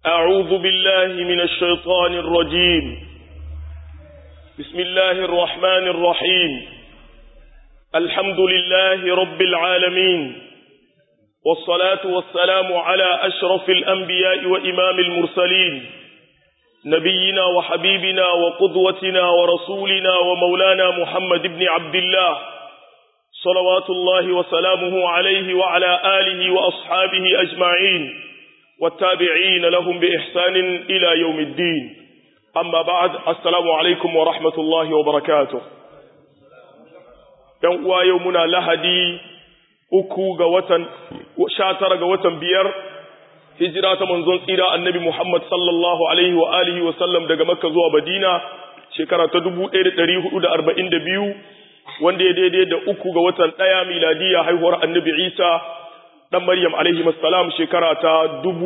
أعوذ بالله من الشيطان الرجيم بسم الله الرحمن الرحيم الحمد لله رب العالمين والصلاة والسلام على أشرف الأنبياء وإمام المرسلين نبينا وحبيبنا وقدوتنا ورسولنا ومولانا محمد بن عبد الله صلوات الله وسلامه عليه وعلى آله وأصحابه أجمعين والتابعين لهم بإحسان إلى يوم الدين أما بعد السلام عليكم ورحمة الله وبركاته ينقوى يومنا لهدي uku ga watan sha tara ga watan biyar hijira ta manzon tsira annabi Muhammad sallallahu alaihi wa alihi wa sallam daga Makka zuwa Madina shekara ta 1442 wanda ya daidai da uku ga watan ɗaya miladiya haihuwar annabi Isa dan Maryam alaihi salam shekara ta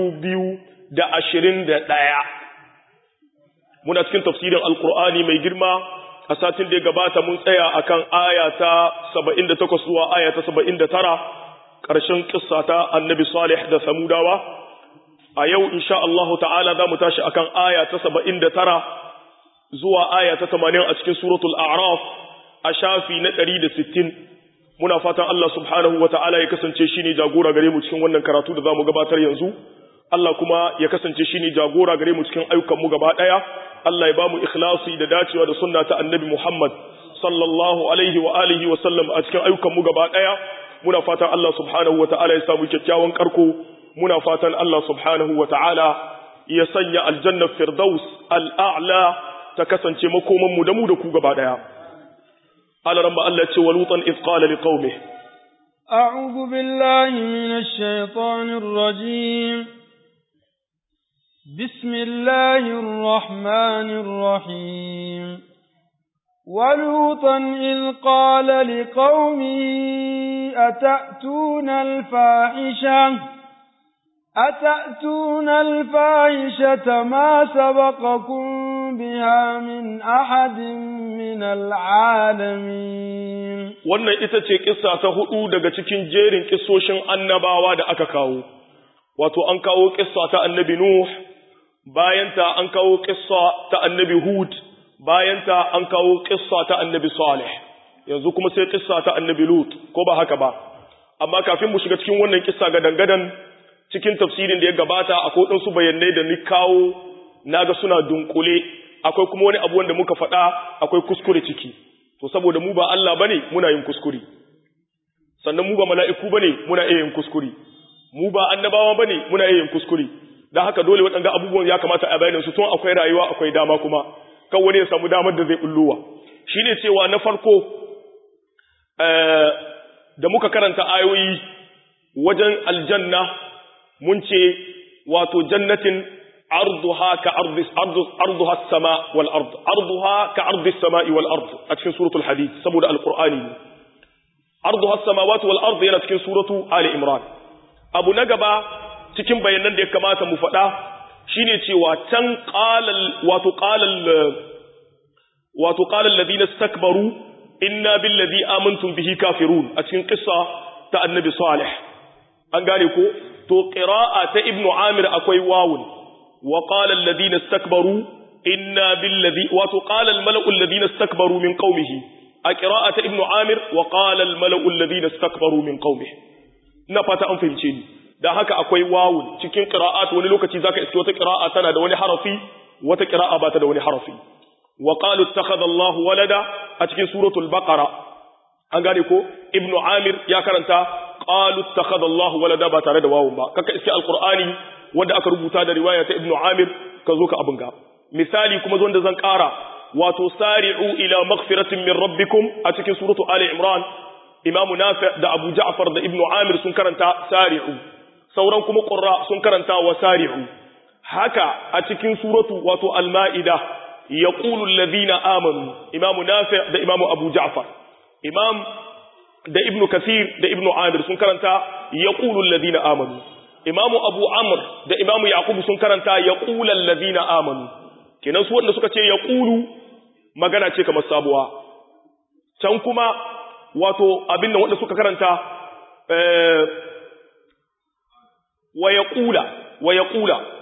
2021 muna cikin tafsirin alqur'ani mai girma a satin da ya gabata mun tsaya akan aya ta 78 zuwa aya ta 79 ƙarshen kissa ta annabi salih da samudawa a yau insha Allah ta'ala za mu tashi akan aya ta 79 zuwa aya ta 80 a cikin suratul a'raf a shafi na 160 muna fatan Allah subhanahu wa ta'ala ya kasance shine jagora gare mu cikin wannan karatu da zamu gabatar yanzu Allah kuma ya kasance shine jagora gare mu cikin ayyukan mu gaba daya Allah ya bamu ikhlasi da dacewa da sunna ta annabi Muhammad sallallahu alaihi wa alihi wa sallam a cikin ayyukan mu gaba daya muna fatan Allah subhanahu wa ta'ala ya samu kyakkyawan karko muna fatan Allah subhanahu wa ta'ala ya sanya aljanna firdaus al'a'la ta kasance makoman mu da mu da ku gaba daya ala ramba Allah ya ce walutan iz qala liqaumihi a'udhu billahi minash shaitanir rajim بسم الله الرحمن الرحيم ولوطا إذ قال لقومه أتأتون الفاحشة أتأتون الفاحشة ما سبقكم بها من أحد من العالمين wannan ita ce kissa ta hudu daga cikin jerin kissoshin annabawa da aka kawo wato an kawo kissa ta annabi nuh bayanta an kawo kissa ta annabi Hud bayanta an kawo kissa ta annabi Salih yanzu kuma sai kissa ta annabi Lut ko ba haka ba amma kafin mu shiga cikin wannan kissa ga dangadan cikin tafsirin da ya gabata akwai ɗansu bayanai da ni kawo naga suna dunkule akwai kuma wani abu wanda muka faɗa akwai kuskure ciki to saboda mu ba Allah bane muna yin kuskure sannan mu ba mala'iku bane muna iya yin kuskure mu ba annabawa bane muna iya yin kuskure da haka dole waɗanda abubuwan ya kamata a bayanin su tun akwai rayuwa akwai dama kuma kan wani ya samu damar da zai bulluwa shi ne cewa na farko da muka karanta ayoyi wajen aljanna mun ce wato jannatin arduha ka arduha sama wal ard arduha ka ardi sama'i wal ard a cikin suratul hadid saboda alqur'ani arduha samawati wal ard yana cikin suratu ali imran abu na gaba cikin bayanan da ya kamata mu faɗa shine cewa can qalal wato qalal wato qalal ladina istakbaru inna billadhi amantum bihi kafirun a cikin qissa ta annabi salih an gane ko to qira'a ta ibnu amir akwai wawun wa qala alladhina istakbaru inna billadhi wato qala almala'u alladhina istakbaru min qaumihi a qira'a ta ibnu amir wa qala almala'u alladhina istakbaru min qaumihi ina fata an fahimce ni da haka akwai wawun cikin qira'at wani lokaci zaka iske wata qira'a tana da wani harafi wata qira'a ba ta da wani harafi wa qalu ittakhadha Allah walada a cikin suratul baqara an gane ko ibnu amir ya karanta qalu ittakhadha Allah walada ba tare da wawun ba kaka iske alqur'ani wanda aka rubuta da riwaya ta ibnu amir ka zo ka abin ga misali kuma zo da zan kara wato sari'u ila maghfiratin min rabbikum a cikin suratu ali imran imamu nafi da abu ja'far da ibnu amir sun karanta sari'u sauran kuma ƙurra sun karanta wa sari'u haka a cikin suratu wato al-ma'ida yaqulu alladhina amanu imamu nafi' da imamu abu ja'far imam da ibnu kathir da ibnu amir sun karanta yaqulu alladhina amanu imamu abu amr da imamu yaqub sun karanta yaqulu alladhina amanu kenan su wanda suka ce yaqulu magana ce kamar sabuwa can kuma wato abin da wanda suka karanta wa yaqula wa yaqula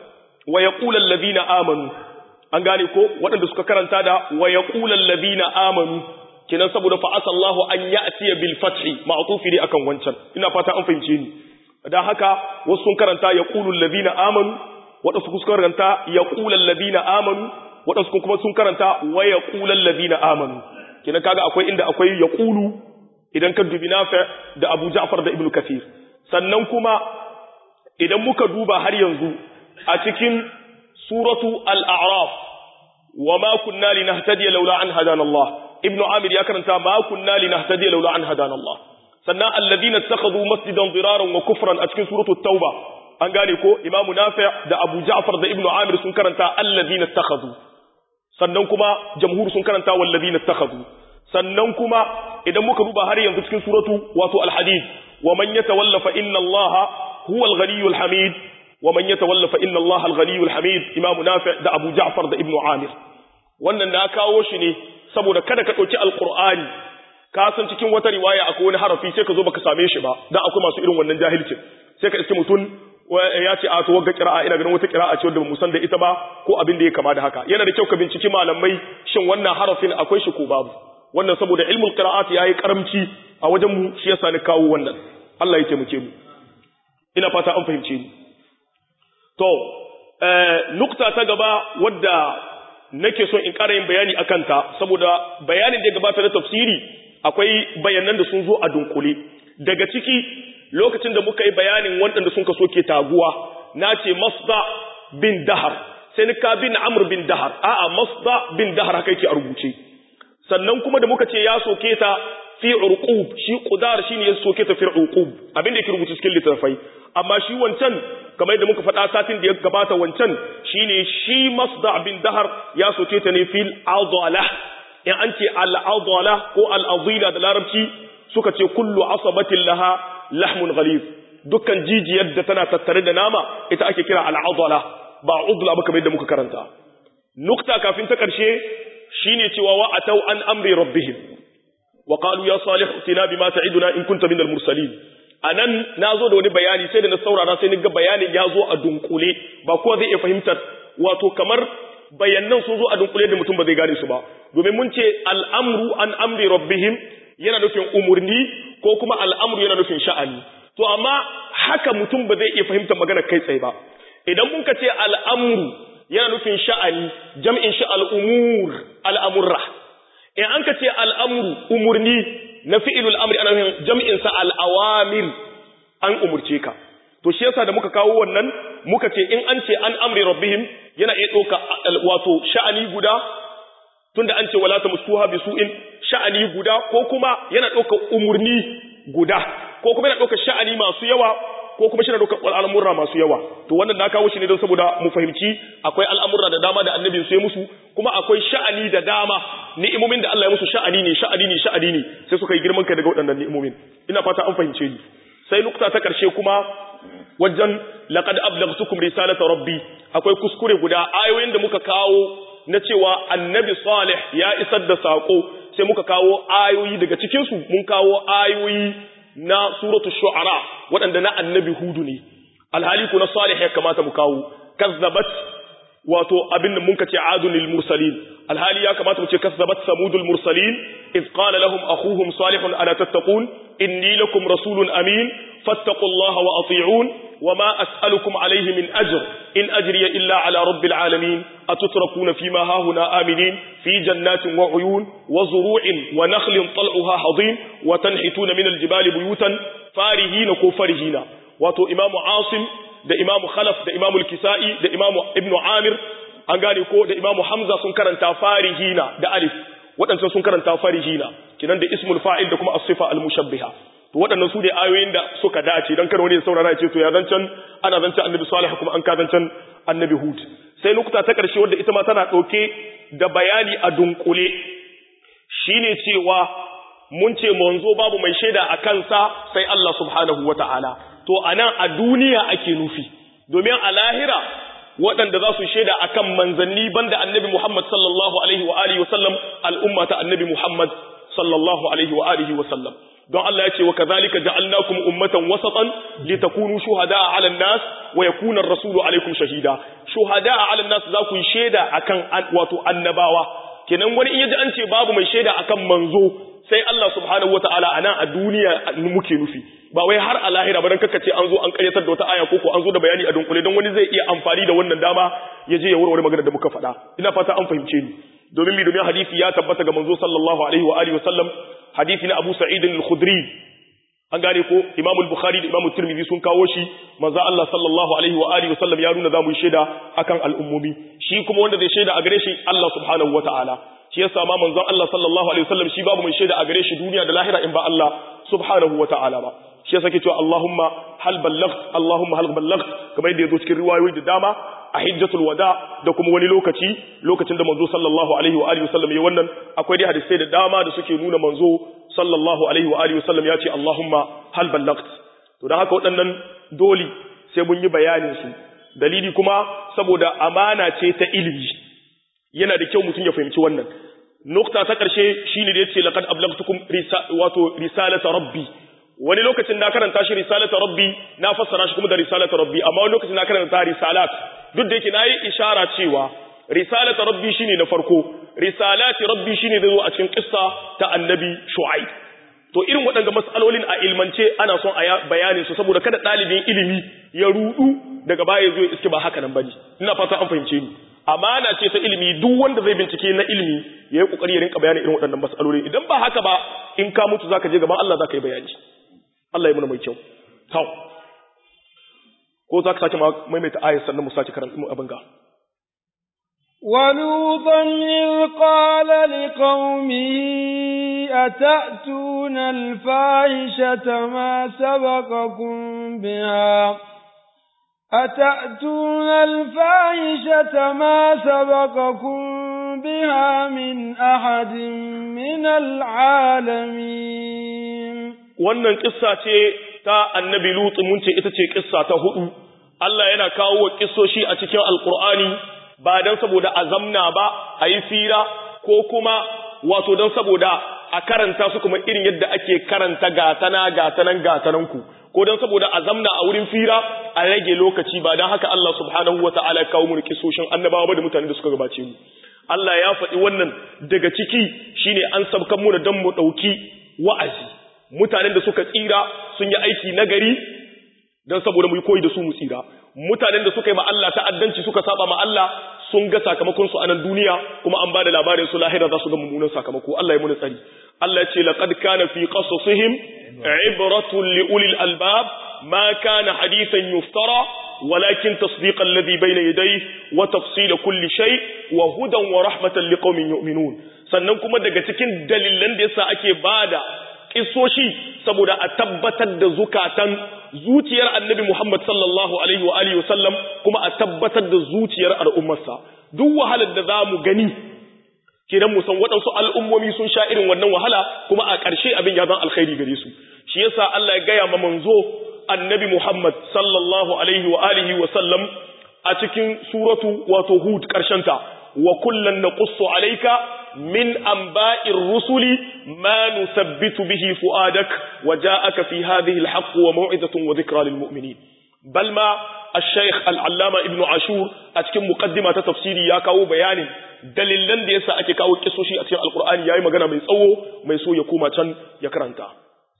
wa yaqulu alladhina amanu an gane ko waɗanda suka karanta da wa yaqulu alladhina amanu kenan saboda fa asallahu an ya'tiya bil fathi ma'tufi ne akan wancan ina fata an fahimce ni dan haka wasu sun karanta yaqulu alladhina amanu waɗansu sun karanta yaqulu alladhina amanu waɗansu kuma sun karanta wa yaqulu alladhina amanu kenan kaga akwai inda akwai yaqulu idan ka dubi nafi da Abu Ja'far da Ibn Kathir sannan kuma idan muka duba har yanzu a cikin suratu al-a'raf wa ma kunna linahtadiya laula an hadana Allah ibnu amir ya karanta ma kunna linahtadiya laula an hadana Allah sannan alladhina ittakhadhu masjidan diraran wa kufran a cikin suratu tauba an gane ko imamu nafi' da abu ja'far da ibnu amir sun karanta alladhina ittakhadhu sannan kuma jamhur sun karanta walladhina ittakhadhu sannan kuma idan muka duba har yanzu cikin suratu wato al-hadid wa man yatawalla fa inna allaha huwa al-ghaniyyul hamid wa man yatawalla fa inna allaha al-ghaniyyul hamid imamu nafi' da abu ja'far da ibnu amir wannan na kawo shi ne saboda kada ka ɗauki alƙur'ani ka san cikin wata riwaya akwai wani harafi sai ka zo baka same shi ba dan akwai masu irin wannan jahilcin sai ka iske mutum ya ce a to wagga qira'a ina ganin wata qira'a ce wanda bamu san da ita ba ko abin da ya kama da haka yana da kyau ka binciki malamai shin wannan harafin akwai shi ko babu wannan saboda ilmul qira'at yayi karamci a wajen mu shi yasa ni kawo wannan Allah ya taimake mu ina fata an fahimce ni to eh nukta ta gaba wadda nake son in ƙara yin bayani a kanta saboda bayanin da ya gabata na tafsiri akwai bayanan da sun zo a dunkule daga ciki lokacin da muka yi bayanin waɗanda sun kaso ke taguwa na ce masda bin dahar sai ni ka bin amr bin dahar a'a masda bin dahar haka yake a rubuce sannan kuma da muka ce ya soke ta fi urqub shi qudar shine ya soke ta fi urqub abin da yake rubuce cikin littafai amma shi wancan kamar yadda muka faɗa satin da ya gabata wancan shine shi masda bin dahar ya soke ta ne fil adala in an ce al adala ko al adila da larabci suka ce kullu asabatin laha lahmun ghalib dukkan jijiyar da tana tattare da nama ita ake kira al adala ba udla ba kamar yadda muka karanta nukta kafin ta karshe shine cewa wa atau an amri rabbihim wa qalu ya salih tina bima ta'iduna in kunta minal mursalin anan nazo da wani bayani sai da na saurara sai ni ga bayanin ya zo a dunkule ba kowa zai iya fahimtar wato kamar bayanan sun zo a dunkule da mutum ba zai gane su ba domin mun ce al'amru an amri rabbihim yana nufin umurni ko kuma al'amru yana nufin sha'ani to amma haka mutum ba zai iya fahimtar magana kai tsaye ba idan mun ka ce al'amru yana nufin sha'ani jam'in shi al'umur al'amurra in an ka ce al'amru umurni na fi'ilul amri ana nufin jam'in sa al'awamir an umurce ka to shi yasa da muka kawo wannan muka ce in an ce an amri rabbihim yana iya ɗauka wato sha'ani guda tunda an ce wala tamassuha bi su'in sha'ani guda ko kuma yana ɗauka umurni guda ko kuma yana ɗauka sha'ani masu yawa ko kuma shi na ɗaukar al'amurra masu yawa to wannan na kawo shi ne don saboda mu fahimci akwai al'amurra da dama da annabin sai musu kuma akwai sha'ani da dama ni'imomin da Allah ya musu sha'ani ne sha'ani ne sha'ani ne sai suka yi girman kai daga waɗannan ni'imomin ina fata an fahimce ni sai nukta ta ƙarshe kuma wajen laqad ablaghtukum risalata rabbi akwai kuskure guda ayoyin da muka kawo na cewa annabi salih ya isar da sako sai muka kawo ayoyi daga cikin su mun kawo ayoyi na suratul shu'ara waɗanda na annabi hudu ne alhali ku na salih ya kamata mu kawo kazzabat wato abin da muka ce adun lil mursalin alhali ya kamata mu ce kazzabat samudul mursalin iz qala lahum akhuhum salihun ala tattaqun inni lakum rasulun amin fattaqullaha wa ati'un وما أسألكم عليه من أجر إن أجري إلا على رب العالمين أتتركون فيما هاهنا آمنين في جنات وعيون وزروع ونخل طلعها حضين وتنحتون من الجبال بيوتا فارهين كفرهين واتو إمام عاصم da Imam Khalaf da Imam Al-Kisa'i da Imam Ibn Amir an gane ko da Imam Hamza sun karanta farihina da alif waɗancan sun karanta farihina kinan da ismul fa'il da kuma as-sifa al-mushabbiha to waɗannan su ne ayoyin da suka dace don kar wani ya saurara ya ce to ya zancan ana zancan annabi salih kuma an ka zancan annabi hud sai lokuta ta ƙarshe wadda ita ma tana ɗauke da bayani a dunkule shine cewa mun ce manzo babu mai shaida a kansa sai Allah subhanahu wata'ala to anan a duniya ake nufi domin a lahira waɗanda za su shaida akan manzanni banda annabi Muhammad sallallahu alaihi wa alihi wa sallam al'umma ta annabi Muhammad sallallahu alaihi wa alihi wa sallam don Allah ya ce wa kadhalika ja'alnakum ummatan wasatan litakunu shuhada'a 'ala an-nas wa yakuna ar-rasulu 'alaykum shahida shuhada'a 'ala an-nas za ku yi shaida akan wato annabawa kenan wani in yaji an ce babu mai shaida akan manzo sai Allah subhanahu wata'ala anan a duniya muke nufi ba wai har a lahira ba dan kaka ce an zo an karyatar da wata aya ko ko an zo da bayani a dunkule don wani zai iya amfani da wannan dama ya je ya warware magana da muka faɗa ina fata an fahimce ni domin mi domin hadisi ya tabbata ga manzo sallallahu alaihi wa alihi wa sallam hadisi na Abu Sa'id al-Khudri an gane ko Imam al-Bukhari da Imam Tirmidhi sun kawo shi manzo Allah sallallahu alaihi wa alihi wa sallam ya nuna zamu yi shaida akan al'ummomi shi kuma wanda zai shaida a gare shi Allah subhanahu wa ta'ala shi yasa ma manzon Allah sallallahu alaihi wa sallam shi babu mai shaida a gare shi duniya da lahira in ba Allah subhanahu wa ta'ala ba shi yasa ke cewa Allahumma hal ballagt Allahumma hal ballagt kamar yadda yazo cikin riwayoyi da dama a hijjatul wada da kuma wani lokaci lokacin da manzo sallallahu alaihi wa alihi wasallam ya wannan akwai dai hadisai da dama da suke nuna manzo sallallahu alaihi wa alihi wasallam ya ce Allahumma hal ballagt to dan haka waɗannan doli sai mun yi bayanin su dalili kuma saboda amana ce ta ilimi yana da kyau mutum ya fahimci wannan nukta ta ƙarshe shine da yace laqad ablagtukum wato risalata rabbi wani lokacin na karanta shi risalata rabbi na fassara shi kuma da risalata rabbi amma wani lokacin na karanta risalat duk da yake nayi ishara cewa risalata rabbi shine na farko risalati rabbi shine da zo a cikin kissa ta annabi shu'aib to irin waɗanda mas'alolin a ilmance ana son a bayanin su saboda kada ɗalibin ilimi ya rudu daga baya zo ya iske ba haka nan bane ina fata an fahimce ni amana ce ta ilimi duk wanda zai bincike na ilimi ya yi kokari ya rinka bayanin irin waɗannan mas'aloli idan ba haka ba in ka mutu zaka je gaban Allah zaka yi bayani Allah ya muna mai kyau tau ko za ka sake maimaita ayar sannan mu sake karanta mu abin ga ولوطا إذ قال لقومه أتأتون الفاحشة ما سبقكم بها أتأتون الفاحشة ما سبقكم بها من أحد من العالمين wannan kissa ce ta annabi Lut mun ce ita ce kissa ta hudu Allah yana kawo wa kissoshi a cikin alkur'ani ba dan saboda a zamna ba a yi fira ko kuma wato dan saboda a karanta su kuma irin yadda ake karanta gatana gatanan gatananku ko dan saboda a zamna a wurin fira a rage lokaci ba dan haka Allah subhanahu wataala ya kawo mu kissoshin annabawa ba da mutane da suka gabace mu Allah ya faɗi wannan daga ciki shine an sabkan mu da dan mu dauki wa'azi mutanen da suka tsira sun yi aiki nagari don saboda mu yi koyi da su mu tsira mutanen da suka yi ma Allah ta'addanci suka saba ma Allah sun ga sakamakon su a nan duniya kuma an bada labarin su lahira za su ga mummunan sakamako Allah ya muna tsari Allah ya ce laqad kana fi qasasihim ibratun li ulil albab ma kana hadithan yuftara ولكن تصديق الذي بين يديه وتفصيل كل شيء وهدى ورحمة لقوم يؤمنون sannan kuma daga cikin dalilan da yasa ake bada kisoshi saboda a tabbatar da zukatan zuciyar annabi Muhammad sallallahu alaihi wa alihi wasallam kuma a tabbatar da zuciyar al'ummarsa duk wahalar da zamu gani kidan mu san waɗansu al'ummomi sun sha irin wannan wahala kuma a ƙarshe abin ya zan alkhairi gare su shi yasa Allah ya gaya ma manzo annabi Muhammad sallallahu alaihi wa alihi wasallam a cikin suratu wato Hud ta wa kullan naqussu alayka min anba'ir rusuli ma nusabbitu bihi fuadak wa ja'aka fi hadhihi alhaq wa maw'izatun wa dhikra lilmu'minin bal ma الشيخ العلامة ابن عاشور أتكلم مقدمة تفسيري يا كاو بيان dalilan da yasa ake kawo kisoshi a cikin alkur'ani yayi magana mai tsawo mai so ya koma can ya karanta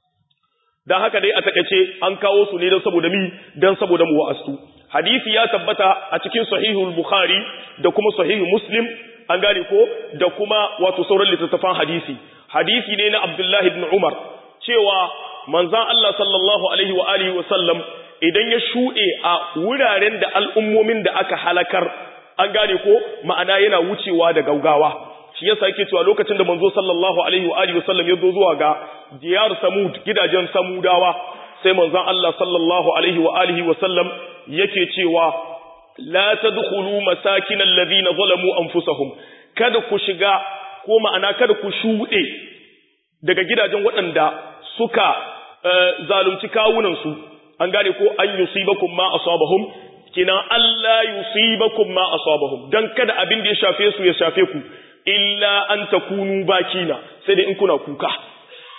dan haka dai a takeice an kawo su ne dan saboda mi dan saboda mu wa'astu hadisi ya tabbata a cikin sahihul bukhari da kuma sahihu muslim an gane ko da kuma wato sauran littattafan hadisi hadisi ne na abdullahi ibn umar cewa manzon Allah sallallahu alaihi wa alihi wa sallam idan ya shuɗe a wuraren da al'ummomin da aka halakar an gane ko ma'ana yana wucewa da gaugawa shi yasa yake cewa lokacin da manzo sallallahu alaihi wa alihi wasallam ya zo zuwa ga diyar samud gidajen samudawa sai manzon Allah sallallahu alaihi wa alihi wasallam yake cewa la tadkhulu masakin alladhina zalamu anfusahum kada ku shiga ko ma'ana kada ku shuɗe daga gidajen waɗanda suka zalunci kawunan su an gane ko an yusibakum ma asabahum kina Allah yusibakum ma asabahum dan kada abin da ya shafe su ya shafe ku illa an takunu bakina sai dai in kuna kuka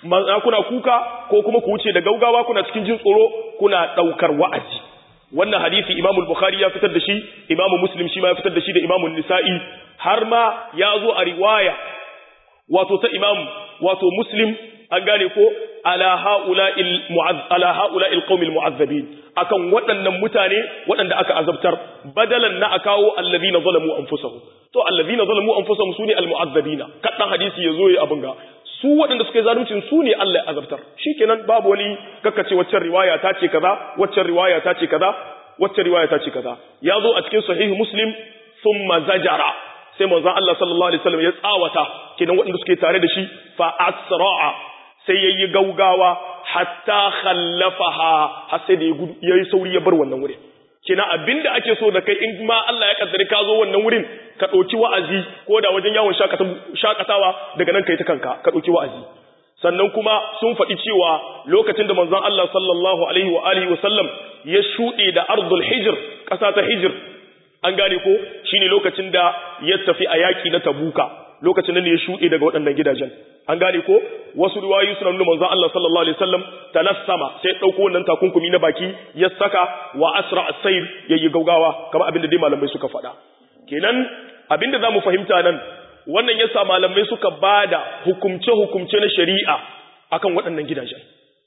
kuna kuka ko kuma ku wuce da gaugawa kuna cikin jin tsoro kuna daukar wa'azi wannan hadisi Imam al-Bukhari ya fitar da shi Imam Muslim shi ma ya fitar da shi da Imam Nisa'i har ma ya zo a riwaya wato ta Imam wato Muslim an gane ko ala haula'il mu'azz ala haula'il qaumil mu'azzabin akan waɗannan mutane waɗanda aka azabtar badalan na akawo allazina zalamu anfusahum to allazina zalamu anfusahum sune almu'azzabina kadan hadisi yazo yi abin ga su waɗanda suka yi zaluncin su ne Allah ya azabtar shikenan babu wani kakkace waccan riwaya ta ce kaza waccan riwaya ta ce kaza waccan riwaya ta ce kaza ya zo a cikin sahih muslim thumma zajara sai manzon Allah sallallahu alaihi wasallam ya tsawata kenan waɗanda suke tare da shi fa asra'a sai yayi gaugawa hatta khallafaha har sai da yayi sauri ya bar wannan wurin kina abinda ake so da kai in ma Allah ya kaddare ka zo wannan wurin ka dauki wa'azi ko da wajen yawon shakatawa daga nan kai ta kanka ka dauki wa'azi sannan kuma sun faɗi cewa lokacin da manzon Allah sallallahu alaihi wa alihi wa sallam ya shuɗe da ardul hijr ƙasa ta hijr an gane ko shine lokacin da ya tafi a yaki na tabuka lokacin nan ne ya shuɗe daga waɗannan gidajen an gane ko wasu riwayoyi suna nuna manzon Allah sallallahu alaihi wasallam talassama sai dauko wannan takunkumi na baki ya saka wa asra as-sayr yayi gaugawa kamar abinda dai malamai suka faɗa kenan abinda zamu fahimta nan wannan yasa malamai suka bada hukumce hukumce na shari'a akan waɗannan gidajen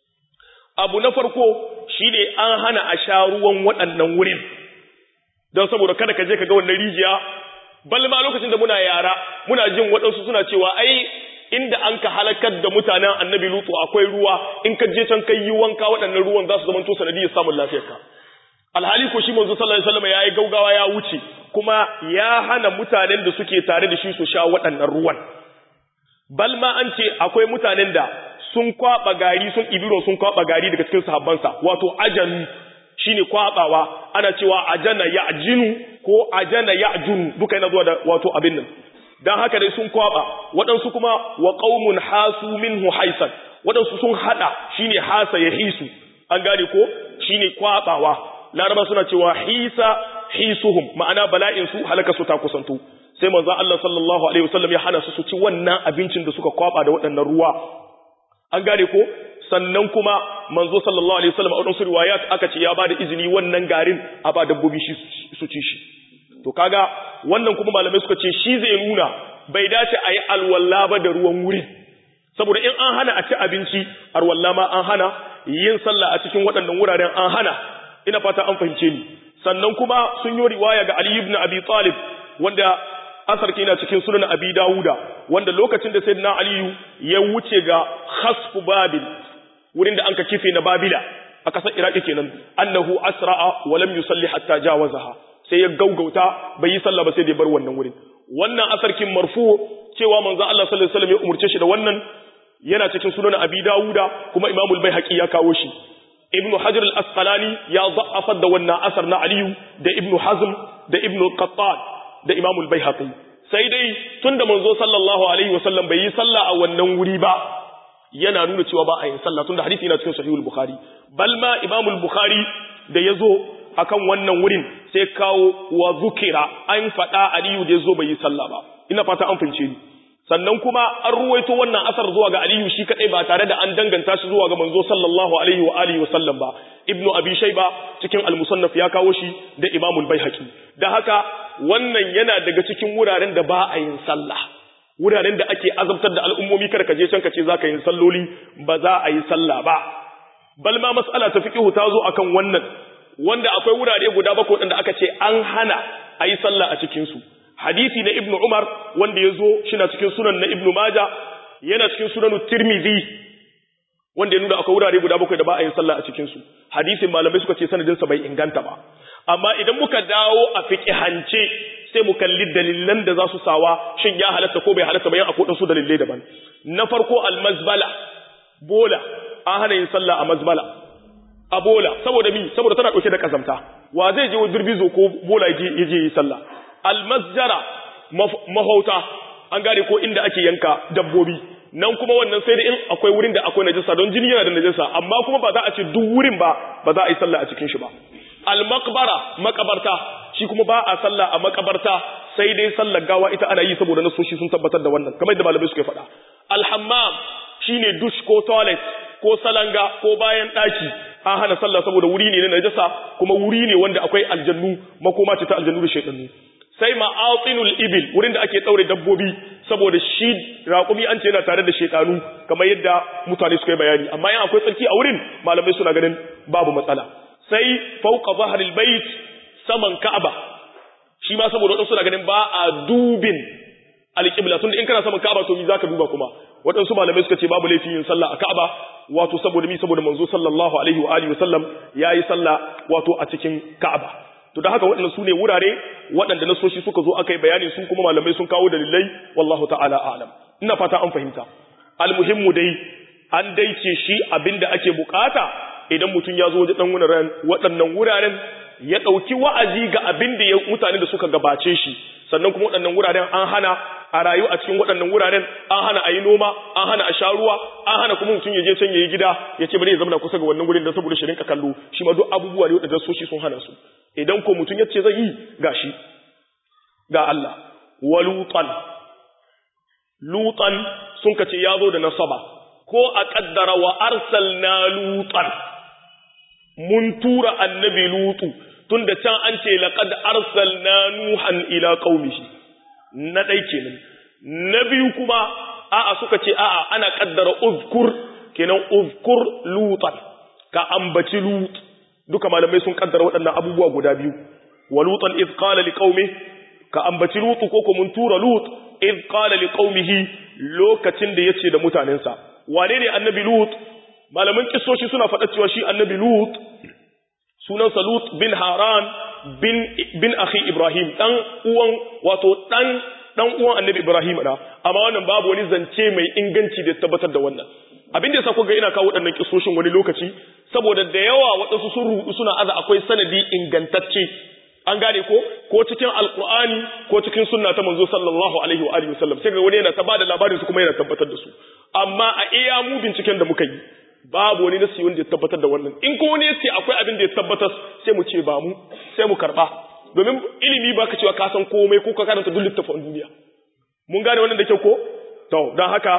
abu na farko shine an hana a sha ruwan waɗannan wurin don saboda kada ka je ka ga wannan rijiya bal ma lokacin da muna yara muna jin waɗansu suna cewa ai inda an ka halakar da mutanen annabi lutu akwai ruwa in ka je can kai yi wanka waɗannan ruwan za su zama to sanadiyar samun lafiyarka alhali ko shi manzo sallallahu alaihi wasallam yayi gaugawa ya wuce kuma ya hana mutanen da suke tare da shi su sha waɗannan ruwan bal ma an ce akwai mutanen da sun kwaba gari sun ibiro sun kwaba gari daga cikin sahabbansa wato ajanu shine kwabawa ana cewa ajana ya'jinu ko ajana ya'junu duka yana zuwa da wato abin nan dan haka dai sun kwaba waɗansu kuma wa qaumun hasu minhu haisan waɗansu sun hada shine hasa ya hisu an gane ko shine kwabawa laraba suna cewa hisa hisuhum ma'ana bala'in su halaka su ta kusanto sai manzo Allah sallallahu alaihi wasallam ya hana su su ci wannan abincin da suka kwaba da waɗannan ruwa an gane ko sannan kuma manzo sallallahu alaihi wasallam a wadansu riwayat aka ce ya bada izini wannan garin a ba dabbobi shi su ci shi to kaga wannan kuma malamai suka ce shi zai nuna bai dace a yi alwala ba da ruwan wuri saboda in an hana a ci abinci alwala ma an hana yin sallah a cikin waɗannan wuraren an hana ina fata an fahimce ni sannan kuma sun yi riwaya ga Ali ibn Abi Talib wanda asar ke yana cikin sunan Abi Dawuda wanda lokacin da Sayyidina Ali ya wuce ga khasfu Babil wurin da anka kife na Babila a kasar Iraki kenan annahu asra'a wa lam yusalli hatta jawazaha sai ya gaugauta bai yi sallah ba sai da ya bar wannan wurin wannan asarkin marfu cewa manzo Allah sallallahu alaihi wasallam ya umurce shi da wannan yana cikin sunan Abi Dawuda kuma Imam al-Baihaqi ya kawo shi Ibn Hajar al-Asqalani ya da'afa da wannan asar na Aliyu da Ibn Hazm da Ibn Qattan da Imam al-Baihaqi sai dai tunda manzo sallallahu alaihi wasallam bai yi sallah a wannan wuri ba yana nuna cewa ba a yin sallah tunda hadisi yana cikin sahihul bukhari bal ma Imam al-Bukhari da yazo akan wannan wurin sai kawo wa zukira an faɗa Aliyu da yazo bai yi sallah ba ina fata an fince ni sannan kuma an ruwaito wannan asar zuwa ga Aliyu shi kadai ba tare da an danganta shi zuwa ga manzo sallallahu alaihi wa alihi wa sallam ba Ibnu Abi Shayba cikin al-Musannaf ya kawo shi da Imam al-Baihaqi da haka wannan yana daga cikin wuraren da ba a yin sallah wuraren da ake azabtar da al'ummomi kada ka je can ka ce zaka yin salloli ba za a yi sallah ba bal ma mas'ala ta fiqhu ta zo akan wannan wanda akwai wurare guda bakwai wanda aka ce an hana a yi sallah a cikin su hadisi na ibnu umar wanda ya zo shi na cikin sunan na ibnu maja yana cikin sunan tirmidhi wanda ya nuna akwai wurare guda bakwai da ba a yin sallah a cikin su hadisin malamai suka ce sanadinsa bai inganta ba amma idan muka dawo a fiqihance sai mu kalli dalilan da za su sawa shin ya halatta ko bai halatta bayan akwai su dalilai daban na farko almazbala bola an hana yin sallah a mazbala a bola saboda mi saboda tana dauke da kazamta wa zai je birbizo ko bola ya je yi sallah almasjara mahauta an gane ko inda ake yanka dabbobi nan kuma wannan sai da in akwai wurin da akwai najasa don jini yana da najasa amma kuma ba za a ce duk wurin ba ba za a yi sallah a cikin shi ba almaqbara makabarta shi kuma ba a sallah a makabarta sai dai sallar gawa ita ana yi saboda nasoshi sun tabbatar da wannan kamar yadda malamai suka faɗa alhammam shine dush ko toilet ko salanga ko bayan daki an hana sallah saboda wuri ne na najasa kuma wuri ne wanda akwai aljannu makoma ce ta aljannu da shaytanu sai ma'atinul ibil wurin da ake daure dabbobi saboda shi raƙumi an ce yana tare da shaytanu kamar yadda mutane suka yi bayani amma in akwai tsarki a wurin malamai suna ganin babu matsala sai fauqa zahril bait saman ka'aba shi ma saboda wadansu suna ganin ba a dubin alƙibla tunda in kana saman ka'aba to mi zaka duba kuma waɗansu malamai suka ce babu laifin yin sallah a ka'aba wato saboda mi saboda manzo sallallahu alaihi wa alihi wasallam yayi sallah wato a cikin ka'aba to da haka waɗannan su ne wurare waɗanda nasoshi suka zo aka yi bayani su kuma malamai sun kawo dalilai wallahu ta'ala a'lam ina fata an fahimta almuhimmu dai an daice shi abinda ake bukata idan mutum ya zo wajen wuraren waɗannan wuraren ya ɗauki wa'azi ga abin da mutane da suka gabace shi sannan kuma waɗannan wuraren an hana a rayu a cikin waɗannan wuraren an hana a yi noma an hana a sha ruwa an hana kuma mutum ya je can ya yi gida ya ce bari ya zama kusa ga wannan wurin da saboda shi rinka kallo shi ma duk abubuwa ne waɗanda soshi sun hana su idan ko mutum ya ce zai yi ga shi ga Allah wa lutan lutan sun ka ce ya zo da nasaba ko a kaddara wa arsalna lutan mun tura annabi lutu tunda can an ce laqad arsalna nuhan ila qaumihi na dai kenan na biyu kuma a'a suka ce a'a ana kaddara uzkur kenan uzkur lutan ka ambaci lut duka malamai sun kaddara waɗannan abubuwa guda biyu wa lutan iz qala liqaumi ka ambaci lut ko ko mun tura lut iz qala liqaumihi lokacin da yace da mutanensa wane ne annabi lut malaman kissoshi suna faɗa cewa shi annabi lut sunansa lut bin haran bin bin akhi ibrahim dan uwan wato dan dan uwan annabi ibrahim da amma wannan babu wani zance mai inganci da tabbatar da wannan abin da yasa kuga ina kawo waɗannan kissoshin wani lokaci saboda da yawa waɗansu sun rudu suna aza akwai sanadi ingantacce an gane ko ko cikin alqur'ani ko cikin sunna ta manzo sallallahu alaihi wa alihi wasallam sai ga wani yana ta bada labarin su kuma yana tabbatar da su amma a iya mu binciken da muka yi babu wani nasi wanda ya tabbatar da wannan in ko wani yace akwai abin da ya tabbatar sai mu ce ba mu sai mu karba domin ilimi baka cewa ka san komai ko ka karanta duk littafin duniya mun gane wannan da kyau ko to dan haka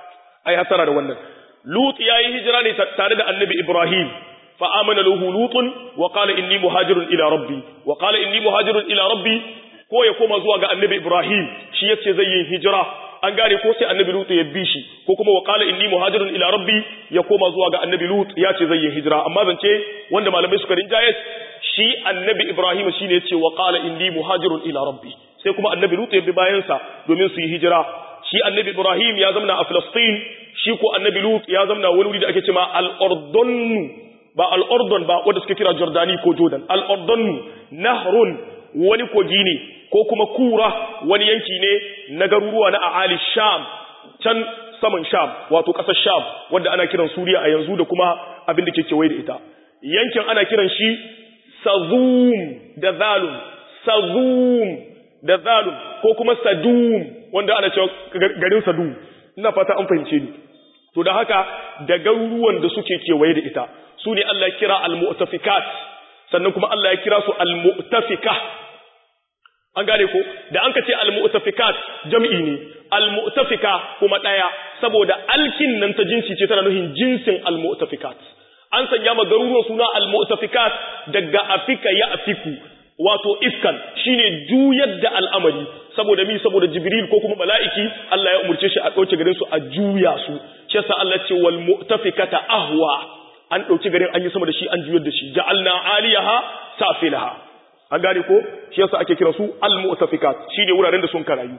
ai hasara da wannan lut yayi hijira ne tare da annabi ibrahim fa amana lahu lutun wa qala inni muhajirun ila rabbi wa qala inni muhajirun ila rabbi ko ya koma zuwa ga annabi ibrahim shi yace zai yi hijira an gane ko sai annabi lut ya bi shi ko kuma wa qala inni muhajirun ila rabbi ya koma zuwa ga annabi lut ya ce zai yi hijira amma zance wanda malamai suka rinjaye shi annabi ibrahim shine yace wa qala inni muhajirun ila rabbi sai kuma annabi lut ya bi bayan sa domin su yi hijira shi annabi ibrahim ya zamna a filistin shi ko annabi lut ya zamna wani wuri da ake cewa al-urdun ba al-urdun ba wanda suke kira jordani ko jordan al-urdun nahrun wani kogi ne ko kuma kura wani yanki ne na garuruwa na a'ali sham can saman sham wato ƙasar sham wanda ana kiran suriya a yanzu da kuma abin da ke kewaye da ita yankin ana kiran shi sazum da zalum sazum da zalum ko kuma sadum wanda ana cewa garin sadum ina fata an fahimce ni to da haka da garuruwan da suke kewaye da ita su ne Allah ya kira al-mu'tafikat sannan kuma Allah ya kira su al-mu'tafika an gane ko da an ka ce al-mu'tafikat jam'i ne al-mu'tafika kuma daya saboda alkin nan ta jinsi ce tana nufin jinsin al-mu'tafikat an sanya ma garuruwan suna al-mu'tafikat daga afika ya afiku wato ifkan shine juyar da al'amari saboda mi saboda jibril ko kuma mala'iki Allah ya umurce shi a dauke garin su a juya su shi yasa Allah ce wal mu'tafikata ahwa an dauki garin an yi sama da shi an juyar da shi ja'alna aliyaha safilaha an gane ko shi yasa ake kira su al-mu'tafikat shine wuraren da sun karayu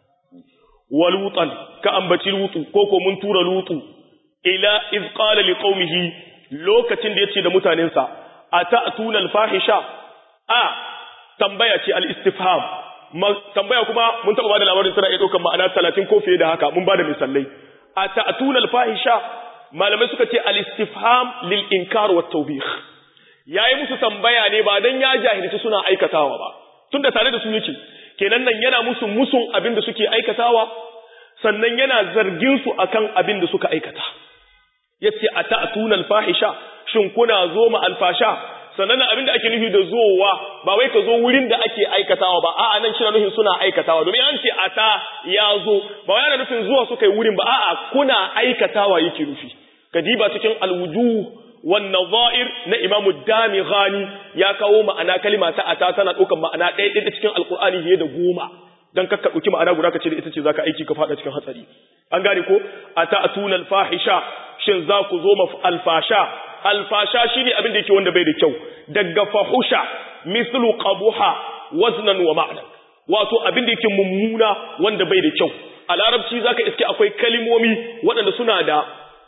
walutan ka ambaci lutu ko ko mun tura lutu ila iz qala liqaumihi lokacin da yace da mutanensa ata'tuna al-fahisha a tambaya ce al-istifham tambaya kuma mun taba bada labarin tana iya daukan ma'ana 30 ko fiye da haka mun bada misalai ata'tuna al-fahisha malamai suka ce al-istifham lil inkar wa tawbih yayi musu tambaya ne ba dan ya jahilci suna aikatawa ba tunda tare da su yake kenan nan yana musu musun abin da suke aikatawa sannan yana zargin su akan abin da suka aikata yace ata'tuna al-fahisha shin kuna zo ma al-fasha sannan abin da ake nufi da zowa ba wai ka zo wurin da ake aikatawa ba a'a nan shi nufin suna aikatawa domin an ce ata ya zo ba wai ana nufin zuwa suka yi wurin ba a'a kuna aikatawa yake nufi kadiba cikin alwujuh wan nadha'ir na Imam Damighani ya kawo ma'ana kalima ta ata tana ɗaukar ma'ana ɗaya ɗaya cikin alqur'ani fiye da goma dan kakka ɗauki ma'ana guda ka ce da ita ce zaka aiki ka faɗa cikin hatsari an gane ko ata atuna alfahisha shin za ku zo ma alfasha alfasha shine abin da yake wanda bai da kyau daga fahusha mislu qabuha waznan wa ma'na wato abin da yake mummuna wanda bai da kyau a larabci zaka iske akwai kalimomi waɗanda suna da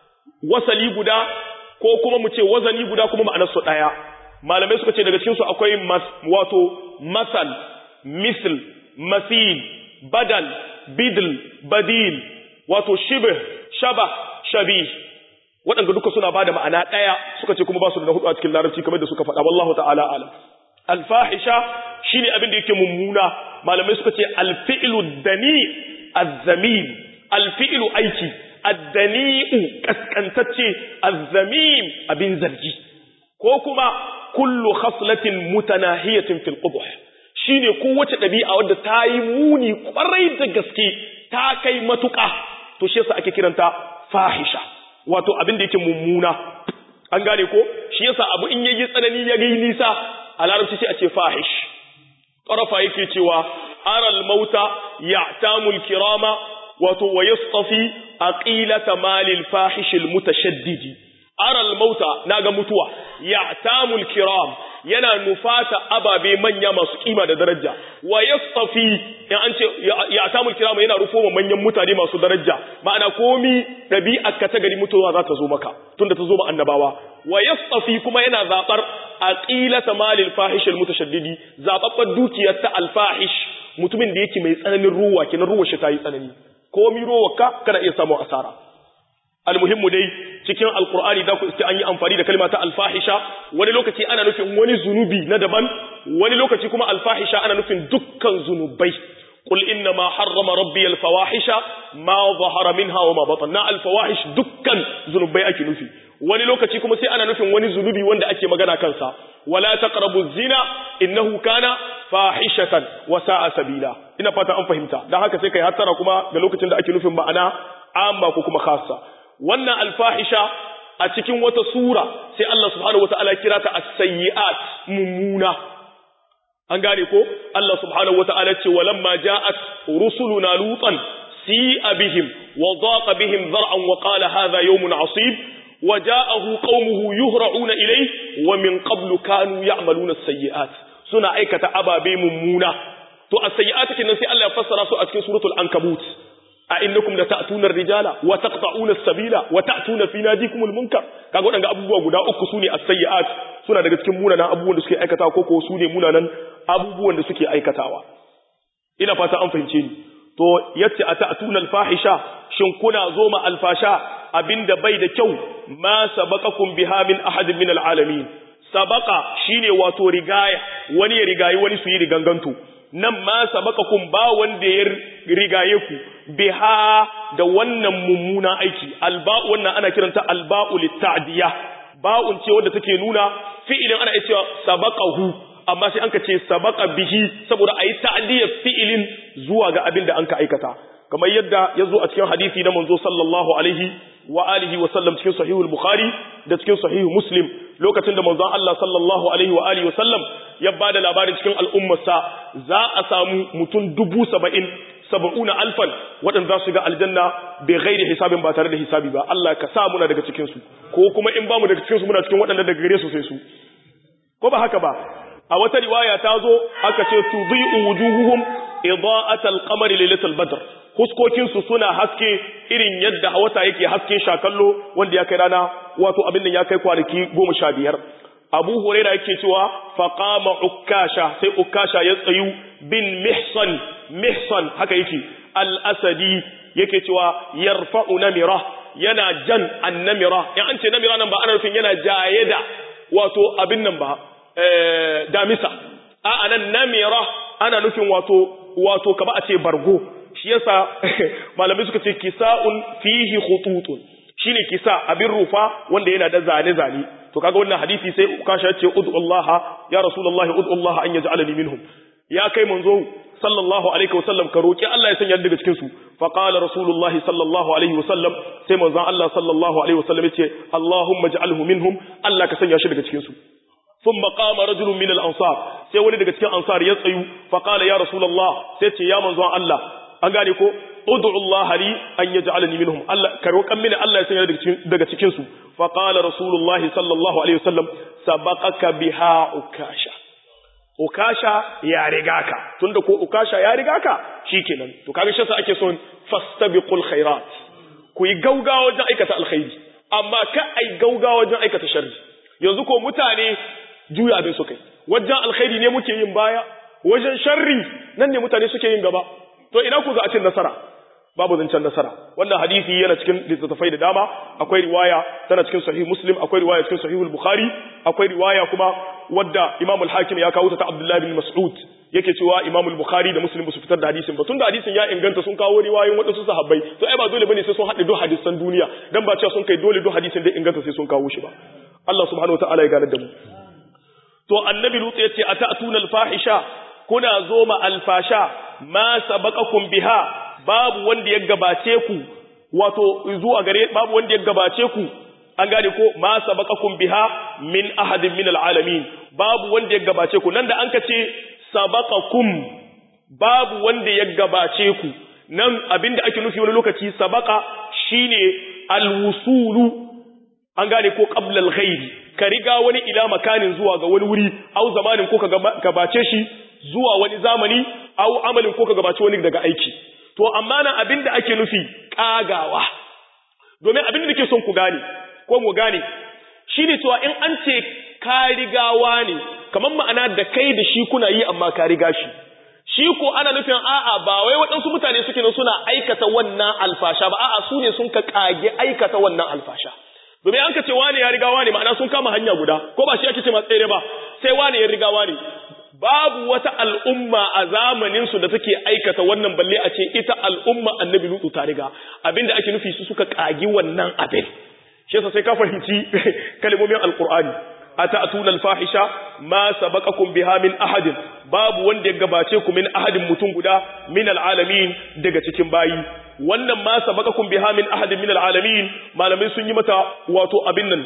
wasali guda ko kuma mu ce wazani guda kuma ma'anar su daya malamai suka ce daga cikin su akwai mas, wato masal misl masil badal bidl badil wato shibh shaba shabih waɗanda duka suna bada ma'ana ɗaya suka ce kuma ba su da hudu a cikin larabci kamar da suka faɗa wallahu ta'ala alam alfahisha shine abin da yake mummuna malamai suka ce alfi'lu dani azzamim alfi'lu aiki addani'u kaskantacce azzamim abin zargi ko kuma kullu khaslatin mutanahiyatin fil qubh shine kowace ɗabi'a wadda ta yi muni kwarai da gaske ta kai matuƙa to shi yasa ake kiranta fahisha wato abin da yake mummuna an gane ko shi yasa abu in yayi tsanani ya gai nisa a larabci sai a ce fahish tarafa yake cewa aral mauta ya'tamul kirama wato wa yastafi aqilata malil fahishil mutashaddidi aral mauta naga mutuwa ya'tamul kiram yana nufata ababe manya masu kima da daraja wa yastafi in an ce ya'tamul kiram yana rufo manyan mutane masu daraja ma'ana komi dabi'ar ka ta gari mutuwa za ta zo maka tunda ta zo ma annabawa wa yastafi kuma yana zabar aqilata malil fahishil mutashaddidi zababbar dukiyar ta alfahish mutumin da yake mai tsananin ruwa kenan ruwa shi ta yi tsanani komi rowarka kana iya samun asara almuhimmu dai cikin alkur'ani da ku iske an yi amfani da kalma ta alfahisha wani lokaci ana nufin wani zunubi na daban wani lokaci kuma alfahisha ana nufin dukkan zunubai qul inna ma harrama rabbi alfawahisha ma zahara minha wa ma batana alfawahish dukkan zunubai ake nufi wani lokaci kuma sai ana nufin wani zunubi wanda ake magana kansa wala taqrabu zina innahu kana fahishatan wa sa'a sabila ina fata an fahimta dan haka sai kai hattara kuma ga lokacin da ake nufin ma'ana amma ko kuma khassa wannan alfahisha a cikin wata sura sai Allah subhanahu wataala kira ta as-sayyi'at mummuna an gane ko Allah subhanahu wataala ce walamma ja'at rusuluna lutan si'a bihim wa daqa bihim dhar'an wa qala hadha yawmun 'asib wa ja'ahu qaumuhu yuhra'una ilayhi wa min qablu kanu ya'maluna as-sayyi'at suna aikata ababe mummuna to as-sayyi'at kenan sai Allah ya fassara su a cikin suratul ankabut a innakum la ta'tuna ar-rijala wa taqta'una as-sabila wa ta'tuna fi nadikum al-munkar kaga wadanga abubuwa guda uku sune as-sayyi'at suna daga cikin munanan abubuwan da suke aikatawa ko ko sune munanan abubuwan da suke aikatawa ina fata an fahimce ni to yace ata'tuna al-fahisha shin kuna zo ma al-fasha abinda bai da kyau ma sabaqakum biha min ahadin min al-alamin sabaqa shine wato rigaya wani ya rigayi wani su yi riganganto nan ma sabaqakum ba wanda ya rigaye ku biha da wannan mummuna aiki alba'u wannan ana kiranta alba'u litta'diya ba'un ce wadda take nuna fi'ilin ana cewa sabaqahu amma sai anka ce sabaqa bihi saboda ayi ta'diyar fi'ilin zuwa ga abin da anka aikata kamar yadda yazo a cikin hadisi na manzo sallallahu alaihi wa alihi wa sallam cikin sahihul bukhari da cikin sahihu muslim lokacin da manzon Allah sallallahu alaihi wa alihi wa sallam ya bada labarin cikin al'ummarsa za a samu mutum dubu saba'in saba'una alfan waɗanda za su ga aljanna bai gairi hisabin ba tare da hisabi ba Allah ka sa muna daga cikinsu ko kuma in ba mu daga cikinsu muna cikin waɗanda daga gare su sai su ko ba haka ba a wata riwaya ta zo aka ce tudhi'u wujuhuhum ida'atal qamari lailatul badr huskokinsu suna haske irin yadda wata yake haske shakallo wanda ya kai rana wato abin nan ya kai kwanaki goma sha biyar abu huraira yake cewa faqama ukasha sai ukasha ya tsayu bin mihsan mihsan haka yake al-asadi yake cewa yarfa'u namira yana jan an-namira in an ce namira nan ba ana nufin yana jaye da wato abin nan ba eh damisa a anan namira ana nufin wato wato kaba a ce bargo shi yasa malamai suka ce kisa'un fihi khututun shine kisa abin rufa wanda yana da zane zane to kaga wannan hadisi sai ukasha ya ce ud'u Allah ya rasulullahi ud'u Allah an yaj'alani minhum ya kai manzo sallallahu alaihi wasallam ka roki Allah ya sanya daga cikin su fa qala rasulullahi sallallahu alaihi wasallam sai manzon Allah sallallahu alaihi wasallam yace Allahumma ij'alhu minhum Allah ka sanya shi daga cikin su thumma qama rajulun min al-ansar sai wani daga cikin ansar ya tsayu fa qala ya rasulullah sai ce ya manzon Allah an gane ko ud'u Allah li an yaj'alani minhum Allah ka roƙan mini Allah ya sanya daga cikin daga cikin su fa qala rasulullahi sallallahu alaihi wasallam sabaqaka biha ukasha ukasha ya riga ka tunda ko ukasha ya riga ka shikenan to kaga shi sa ake son fastabiqul khairat ku yi gaugawa wajen aikata alkhairi amma ka ai gaugawa wajen aikata sharri yanzu ko mutane juya abin su kai wajen alkhairi ne muke yin baya wajen sharri nan ne mutane suke yin gaba to ina ku ga a cin nasara babu zancen nasara wannan hadisi yana cikin littattafai da dama akwai riwaya tana cikin sahih muslim akwai riwaya cikin sahih bukhari akwai riwaya kuma wadda imam al-hakim ya kawo ta ta abdullahi bin mas'ud yake cewa imam al-bukhari da muslim su fitar da hadisin ba tunda hadisin ya inganta sun kawo riwayoyin wadansu sahabbai to ai ba dole bane sai sun haɗe duk hadisan duniya dan ba cewa sun kai dole duk hadisin da inganta sai sun kawo shi ba Allah subhanahu wataala ya gane da mu to annabi lutsu yace ata'tuna al-fahisha kuna zo ma al-fasha ma sabaqakum biha babu wanda ya gabace ku wato zuwa gare babu wanda ya gabace ku an gane ko ma sabaqakum biha min ahadin min alalamin babu wanda ya gabace ku nan da an kace sabaqakum babu wanda ya gabace ku nan abinda ake nufi wani lokaci sabaqa shine alwusulu an gane ko qabla alghayri ka riga wani ila makanin zuwa ga wani wuri au zamanin ko ka gabace shi zuwa wani zamani au amalin ko ka gabace wani daga aiki to amma nan abin da ake nufi ƙagawa domin abin da nake son ku gane ko mu gane shi ne cewa in an ce ka rigawa ne kamar ma'ana da kai da shi kuna yi amma ka riga shi shi ko ana nufin a'a ba wai waɗansu mutane suke nan suna aikata wannan alfasha ba a'a su ne sun ka ƙage aikata wannan alfasha domin an ka ce wane ya rigawa ne ma'ana sun kama hanya guda ko ba shi ake ce ma tsere ba sai wane ya rigawa ne babu wata al'umma a zamaninsu da take aikata wannan balle a ce ita al'umma annabi lutu ta riga abinda ake nufi su suka kagi wannan abin shi yasa sai ka fahimci kalmomin alqur'ani ata'tuna alfahisha ma sabaqakum biha min ahadin babu wanda ya gabace ku min ahadin mutum guda min alalamin daga cikin bayi wannan ma sabaqakum biha min ahadin min alalamin malamai sun yi mata wato abin nan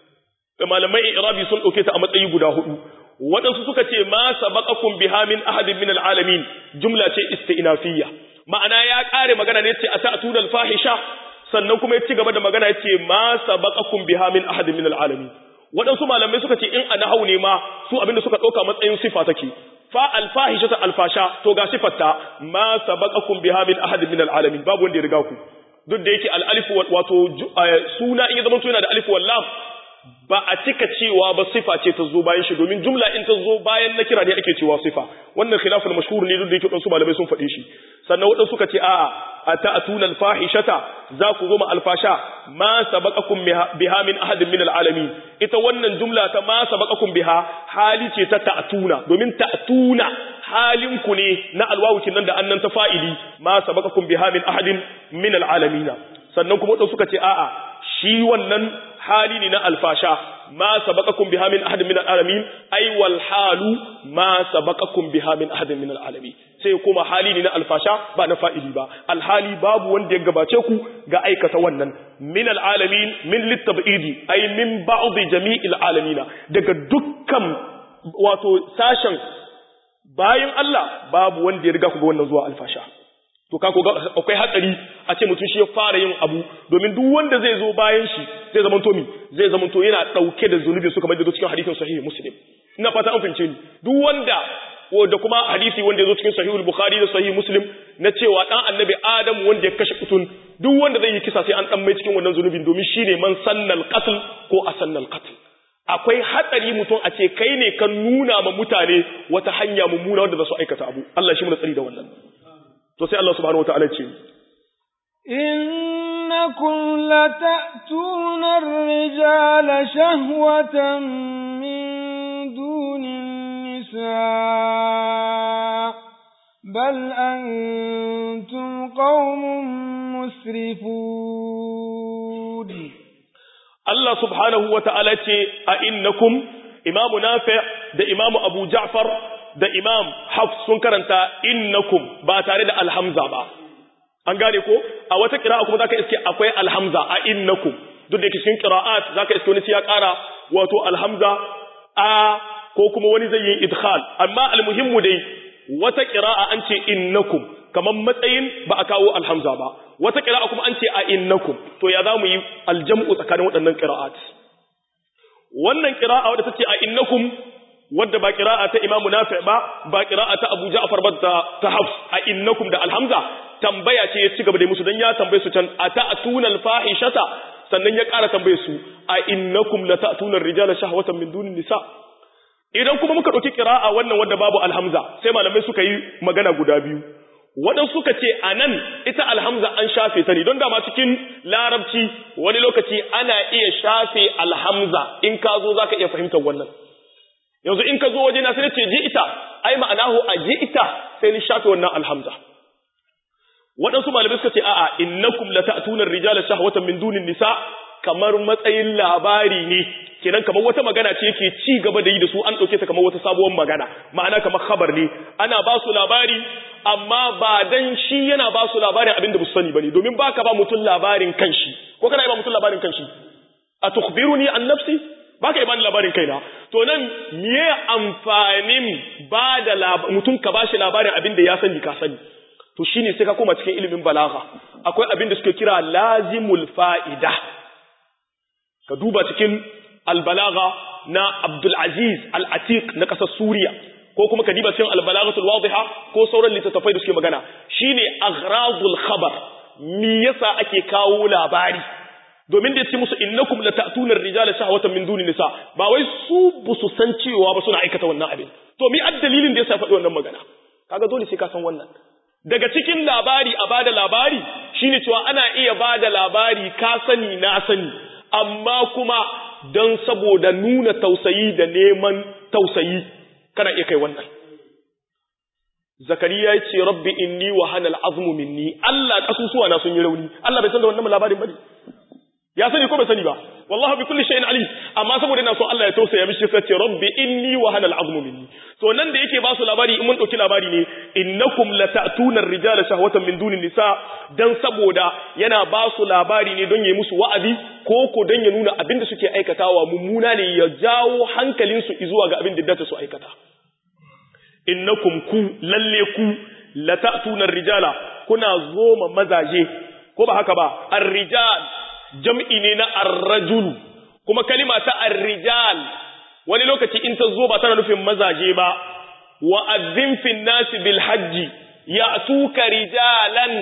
malamai irabi sun dauke ta a matsayi guda hudu waɗansu suka ce ma sabaqakum biha min ahadin min alalamin jumla ce istinafiyya ma'ana ya ƙare magana ne yace ata'tuna alfahisha sannan kuma ya ci gaba da magana yace ma sabaqakum biha min ahadin min alalamin waɗansu malamai suka ce in anahau ne ma su abinda suka ɗauka matsayin sifa take fa alfahisha ta alfasha to ga sifarta ma sabaqakum biha min ahadin min alalamin babu wanda ya riga ku duk da yake al-alif wato suna in ya zama yana da alif wal lam ba a cika cewa ba sifa ce ta zo bayan shi domin jumla in ta zo bayan na kira ne ake cewa sifa wannan khilaful mashhur ne duk da yake su malamai sun faɗe shi sannan wadansu suka ce a'a ata'tuna al-fahishata za ku zo ma alfasha ma sabaqakum biha min ahadin min al-alamin ita wannan jumla ta ma sabaqakum biha hali ce ta ta'tuna domin ta'tuna halin ku ne na alwawu nan da annan ta fa'ili ma sabaqakum biha min ahadin min al-alamin sannan kuma wadansu suka ce a'a shi wannan hali ne na alfasha ma sabaqakum biha min ahadin min alalamin ay wal halu ma sabaqakum biha min ahadin min alalamin sai kuma hali ne na alfasha ba na fa'ili ba alhali babu wanda ya gabace ku ga aikata wannan min alalamin min litabidi ay min ba'd jami'il alamina daga dukkan wato sashen bayan Allah babu wanda ya riga ku ga wannan zuwa alfasha to ka ga akwai hatsari a ce mutum shi ya fara yin abu domin duk wanda zai zo bayan shi zai zama to mi zai zama to yana dauke da zunubi su kamar da cikin hadisin sahihi muslim ina fata an fahimce ni duk wanda da kuma hadisi wanda ya zo cikin sahihul bukhari da sahihi muslim na cewa dan annabi adam wanda ya kashe kutun duk wanda zai yi kisa sai an dan mai cikin wannan zunubin domin shine man sannal qatl ko asannal qatl akwai hatsari mutum a ce kai ne kan nuna ma mutane wata hanya mummuna wanda za su aikata abu Allah shi mu tsari da wannan to sai Allah subhanahu wataala ce innakum lata'tuna ar-rijala shahwatan min dunin nisa bal antum qaumun musrifun Allah subhanahu wa ta'ala ce a innakum imamu nafi da imamu abu ja'far da imam hafs sun karanta innakum ba tare da alhamza ba an gane ko a wata kira'a kuma zaka iske akwai alhamza a innakum duk da yake cikin qira'at zaka iske wani ya kara wato alhamza a ko kuma wani zai yi idkhal amma almuhimmu dai wata qira'a an ce innakum kaman matsayin ba a kawo alhamza ba wata qira'a kuma an ce a innakum to ya zamu yi aljam'u tsakanin waɗannan qira'at wannan qira'a wadda tace a innakum wadda ba qira'a ta Imam Nafi ba ba qira'a ta Abu Ja'far ba ta Hafs a innakum da alhamza tambaya ce ya ci gaba da musu dan ya tambaye su can ata'tuna al-fahishata sannan ya ƙara tambaye su a innakum lata'tuna ar-rijala shahwatan min dunin nisa idan kuma muka ɗauki ƙira'a wannan wadda babu alhamza sai malamai suka yi magana guda biyu waɗansu suka ce a nan ita alhamza an shafe ta ne don dama cikin larabci wani lokaci ana iya shafe alhamza in ka zo za ka iya fahimtar wannan yanzu in ka zo waje na sai ce ji ita ai ma'anahu a ji ita sai ni shafe wannan alhamza waɗansu malamai suka ce a'a innakum lata'tuna ar-rijala shahwatan min dunin nisa kamar matsayin labari ne kenan kamar wata magana ce yake ci gaba da yi da su an ɗauke ta kamar wata sabuwar magana ma'ana kamar khabar ne ana ba su labari amma ba dan shi yana ba su labarin abin da ba su sani bane domin baka ba mutum labarin kanshi ko kana ba mutum labarin kanshi a tukhbiruni an nafsi baka yi bani labarin kaina to nan me amfanin ba da mutum ka bashi labarin abin da ya sani ka sani to shine sai ka koma cikin ilimin balagha akwai abin da suke kira lazimul fa'ida ka duba cikin albalaga na Abdulaziz Al-Atiq na ƙasar Suriya ko kuma ka diba cikin albalagatul wadiha ko sauran littattafai da suke magana shine aghradul khabar me yasa ake kawo labari domin da yace musu innakum lata'tuna ar-rijala shahwatan min duni nisa ba wai su busu san cewa ba suna aikata wannan abin to mi addalilin da yasa faɗi wannan magana kaga dole sai ka san wannan daga cikin labari a bada labari shine cewa ana iya bada labari ka sani na sani amma kuma don saboda nuna tausayi da neman tausayi kana iya kai wannan zakariya ya ce rabbi inni wa hanal azmu minni Allah kasusuwa na sun yi rauni Allah bai san da wannan labarin bane ya sani ko bai sani ba wallahi bi kulli shay'in alim amma saboda ina so Allah ya tausaya mishi sai ce rabbi inni wa hanal azmu minni to nan da yake ba su labari in mun dauki labari ne innakum lata'tuna ar-rijala shahwatan min dunin nisa dan saboda yana ba su labari ne don yayi musu wa'azi ko ko don ya nuna abin da suke aikatawa mummuna ne ya jawo hankalin su zuwa ga abin da dace su aikata innakum ku lalle ku lata'tuna ar-rijala kuna zoma mazaje ko ba haka ba ar-rijal jam'i ne na ar-rajul kuma kalima ta ar-rijal wani lokaci in ta zo ba tana nufin mazaje ba wa azzin fin nasi bil hajji ya'tuka rijalan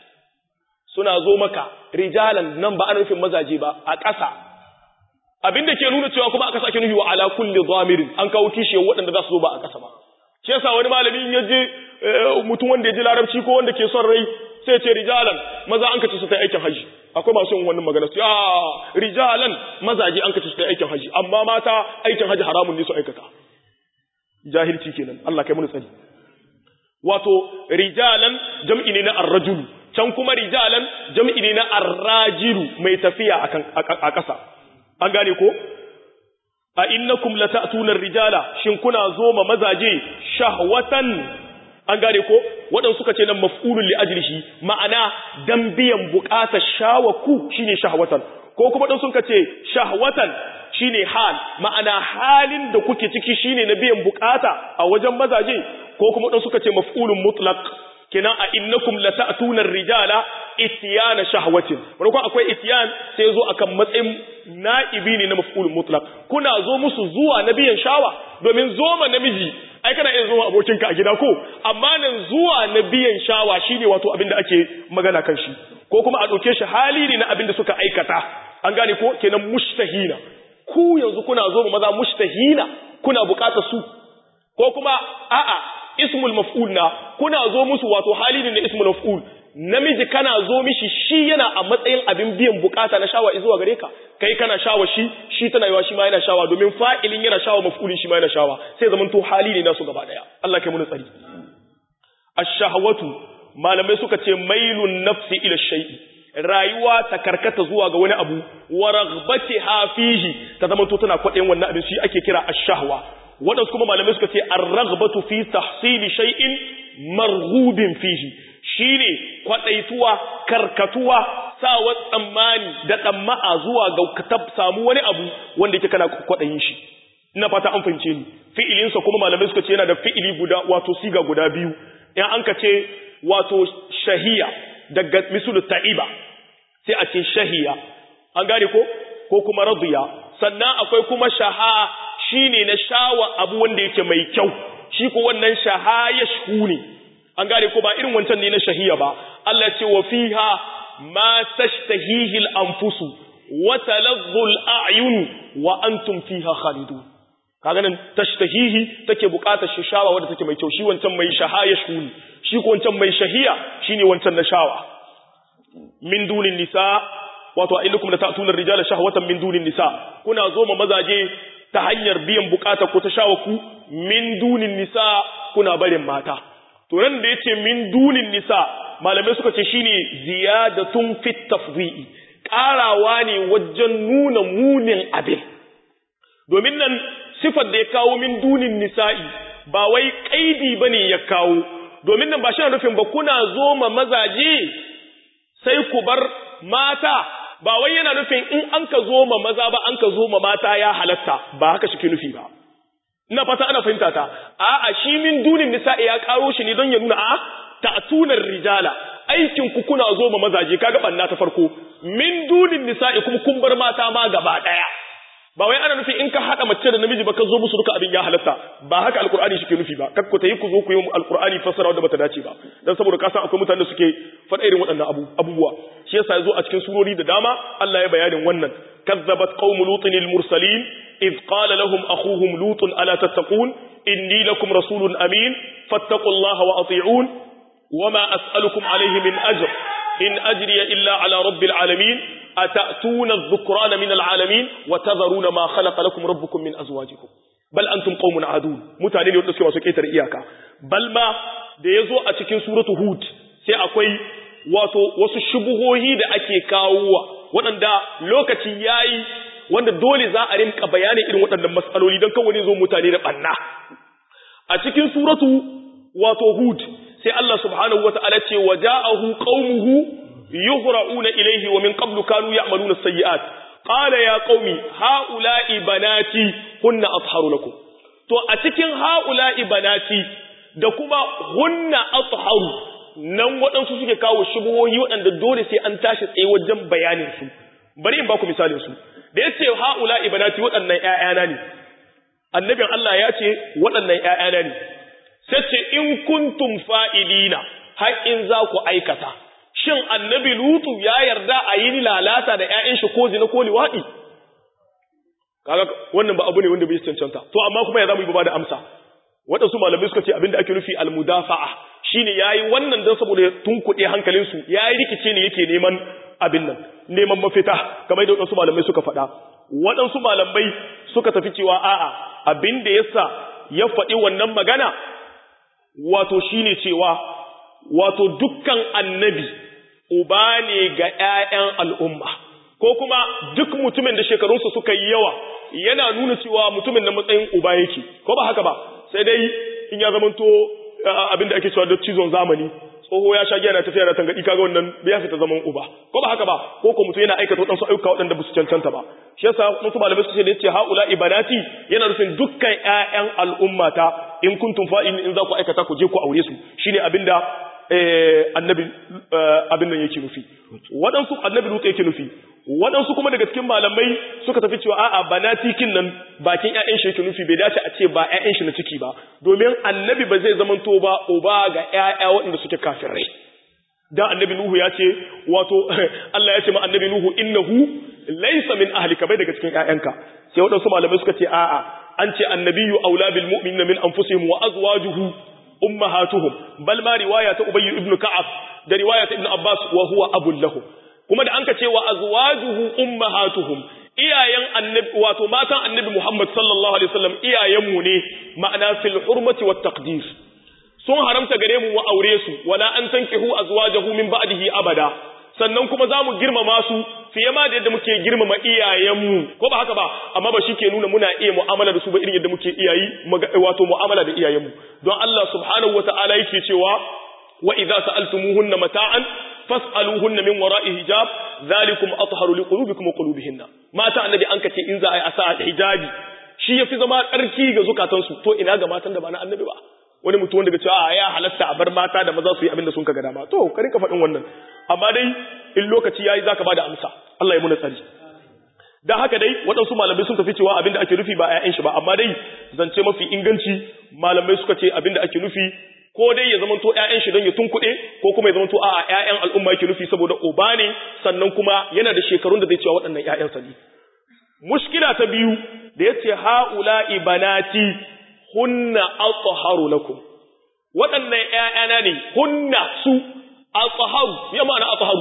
suna zo maka rijalan nan ba ana nufin mazaje ba a ƙasa abinda ke nuna cewa kuma aka sake nufi wa ala kulli dhamirin an kawo kishiyar waɗanda za su zo ba a ƙasa ba shi yasa wani malami in yaje mutum wanda ya ji larabci ko wanda ke son rai sai ce rijalan maza an kace su ta aikin haji akwai masu yin wannan magana su ya rijalan mazaje an kace su ta aikin haji amma mata aikin haji haramun ne su aikata jahilci kenan Allah kai mun tsari wato rijalan jam'i ne na ar-rajulu can kuma rijalan jam'i ne na ar-rajilu mai tafiya akan a ƙasa an gane ko a innakum lata'tuna ar-rijala shin kuna zo ma mazaje shahwatan an gane ko waɗansu suka ce nan maf'ulun li ajlihi ma'ana dan biyan buƙatar shawaku shine shahwatan ko kuma dan sun ce shahwatan shine hal ma'ana halin da kuke ciki shine na biyan buƙata a wajen mazaje ko kuma dan suka ce maf'ulun mutlaq kenan a innakum lata'tuna ar-rijala ityana shahwatin wani ko akwai ityan sai zo akan matsayin na'ibi ne na maf'ulun mutlaq kuna zo musu zuwa na biyan shawa domin zo ma namiji ai kana iya zuwa abokinka a gida ko amma nan zuwa na biyan shawa shine wato abin da ake magana kan shi ko kuma a ɗauke shi hali ne na abin da suka aikata an gane ko kenan mushtahina ku yanzu kuna zo ma maza mushtahina kuna buƙatar su ko kuma a'a ismul maf'ul na kuna zo musu wato hali ne na ismul maf'ul namiji kana zo mishi shi yana a matsayin abin biyan bukata na shawa zuwa gare ka kai kana shawa shi shi tana yawa shi ma yana shawa domin fa'ilin yana shawa maf'ulin shi ma yana shawa sai zaman to hali ne nasu gaba daya Allah kai mun tsari ash-shahawatu malamai suka ce mailun nafsi ila shay'i rayuwa ta karkata zuwa ga wani abu wa raghbatiha fihi ta zama to tana kwaɗayin wannan abin shi ake kira ash-shahwa wadansu kuma malamai suka ce ar-raghbatu fi tahsili shay'in marghubin fihi shine kwadaituwa karkatuwa sawa tsammani da tsamma'a zuwa ga ka samu wani abu wanda yake kana kwadayin shi ina fata an fahimce ni fi'ilin sa kuma malamai suka ce yana da fi'ili guda wato siga guda biyu in an ka ce wato shahiya daga misalu ta'iba sai a ce shahiya an gane ko ko kuma radiya sannan akwai kuma shaha shine na shawa abu wanda yake mai kyau shi ko wannan shaha ya ne an gane ko ba irin wancan ne na shahiya ba Allah ce wa fiha ma tashtahihi al-anfusu wa taladdu al-a'yun wa antum fiha khalidun kaga nan tashtahihi take bukatar shishawa wanda take mai kyau shi wancan mai shaha ya ne shi ko wancan mai shahiya shine wancan na shawa min dunin nisa wato a innakum la ta'tuna ar-rijala shahwatan min dunin nisa kuna zo ma mazaje ta hanyar biyan bukata ko ta shawa ku min dunin nisa kuna barin mata to nan da yace min dunin nisa malamai suka ce shine ziyadatun fit tafdhi'i karawa ne wajen nuna munin abin domin nan sifar da ya kawo min dunin nisa'i ba wai kaidi bane ya kawo domin nan ba shi nufin ba kuna zo ma mazaje sai ku bar mata ba wai yana nufin in an ka zo ma maza ba an ka zo ma mata ya halatta ba haka shi ke nufi ba ina fata ana fahimta ta a'a shi min dunin nisa'i ya karo shi ne don ya nuna a ta'tunar rijala aikin ku kuna zo ma mazaje kaga banna ta farko min dunin nisa'i kuma kun bar mata ma gaba daya ba wai ana nufi in ka hada mace da namiji ba ka zo musu duka abin ya halatta ba haka alkur'ani shi ke nufi ba kakku ta yi ku zo ku yi alkur'ani fassara wanda bata dace ba dan saboda ka san akwai mutanen da suke faɗa irin waɗannan abu abubuwa shi yasa yazo a cikin surori da dama Allah ya bayanin wannan kazzabat qaum lutin al mursalin id qala lahum akhuhum lut ala tattaqun inni lakum rasulun amin fattaqullaha wa ati'un wama as'alukum alayhi min ajr in ajriya illa ala rabbil alamin أتأتون الذكران من العالمين وتذرون ما خلق لكم ربكم من أزواجكم بل أنتم قوم عادون mutane ne wanda suke masu ƙetare iyaka bal ma da ya zo a cikin suratu hud sai akwai wato wasu shubuhohi da ake kawowa waɗanda lokaci yayi wanda dole za a rinka bayanin irin waɗannan matsaloli don kawai zo mutane da ɓanna a cikin suratu wato hud sai Allah subhanahu wata'ala ce wa ja'ahu qaumuhu يهرعون إليه ومن قبل كانوا يعملون السيئات قال يا قومي هؤلاء بناتي هن أطهر لكم to a cikin ha'ula'i banati da kuma hunna atharu nan waɗansu suke kawo shubuhohi waɗanda dole sai an tashi tsaye wajen bayanin su bari in ba ku misalin su da yace ha'ula'i banati waɗannan ƴaƴana ne annabin Allah ya ce waɗannan ƴaƴana ne sai ce in kuntum fa'ilina har in za ku aikata shin annabi lutu ya yarda a yi lalata da ‘ya'yan shi ko zina ko liwaɗi? Kaga wannan ba abu ne wanda bai cancanta. To, amma kuma ya zama yi ba da amsa. Waɗansu malamai suka ce abin da ake nufi almudafa'a shi ne ya yi wannan don saboda tun kuɗe hankalinsu ya yi rikice ne yake neman abin nan, neman mafita, kamar da waɗansu malamai suka faɗa. Waɗansu malamai suka tafi cewa a'a abin da yasa ya faɗi wannan magana wato shi ne cewa wato dukkan annabi uba ne ga ‘ya'yan al'umma, ko kuma duk mutumin da shekarunsa suka yi yawa yana nuna cewa mutumin na matsayin uba yake, ko ba haka ba, sai dai in ya zamanto abin da ake cewa da cizon zamani, tsoho ya sha giya na tafiya da tangaɗi kaga wannan bai fita zaman uba, ko ba haka ba, ko ko mutum yana aikata waɗansu ayyuka waɗanda ba su cancanta ba. Shi yasa wasu malamai su ce da yace haula ibanati yana nufin dukkan ‘ya'yan al'ummata in kuntum fa'in in za ku aikata ku je ku aure su shine abinda annabi abin nan yake nufi waɗansu annabi lutu yake nufi waɗansu kuma daga cikin malamai suka tafi cewa a'a banatikin nan bakin ƴaƴan shi yake nufi bai dace a ce ba ƴaƴan shi na ciki ba domin annabi ba zai zamanto ba uba ga ƴaƴa waɗanda suke kafirai dan annabi nuhu ya ce wato Allah ya ce ma annabi nuhu innahu laysa min ahlika bai daga cikin ƴaƴanka sai waɗansu malamai suka ce a'a an ce annabiyyu aula bil mu'minina min anfusihim wa azwajuhu ummahatuhum bal ma riwaya ta ubayy ibn ka'ab da riwaya ta ibn abbas wa huwa abul lahum kuma da anka ce wa azwajuhu ummahatuhum iyayen annabi wato matan annabi muhammad sallallahu alaihi wasallam iyayen mu ne ma'ana fil hurmati wat taqdir sun haramta gare mu mu aure su wala an tankihu azwajahu min ba'dihi abada sannan kuma za mu girmama su fiye ma da yadda muke girmama iyayenmu ko ba haka ba amma ba shi ke nuna muna iya mu'amala da su ba irin yadda muke iyayi wato mu'amala da iyayenmu don Allah subhanahu wata'ala yake cewa wa idza sa'altumuhunna mata'an fas'aluhunna min wara'i hijab zalikum atharu liqulubikum wa qulubihinna mata annabi an kace in za a yi asa hijabi shi yafi zama tsarki ga zukatansu to ina ga matan da ba na annabi ba wani mutum wanda ga cewa ya halatta a bar mata da maza su yi abin da sun ka ga dama to ka rinka faɗin wannan amma dai in lokaci yayi zaka bada amsa Allah ya muna tsari dan haka dai waɗansu malamai sun tafi cewa abin da ake nufi ba ƴaƴan shi ba amma dai zance mafi inganci malamai suka ce abin da ake nufi ko dai ya zamanto ƴaƴan shi don ya tunkuɗe ko kuma ya zamanto a'a ƴaƴan al'umma yake nufi saboda uba ne sannan kuma yana da shekarun da zai cewa waɗannan ƴaƴansa ne mushkila ta biyu da yace haula'i banati hunna athaharu lakum waɗannan ƴaƴana ne hunna su athaharu ya ma'ana athaharu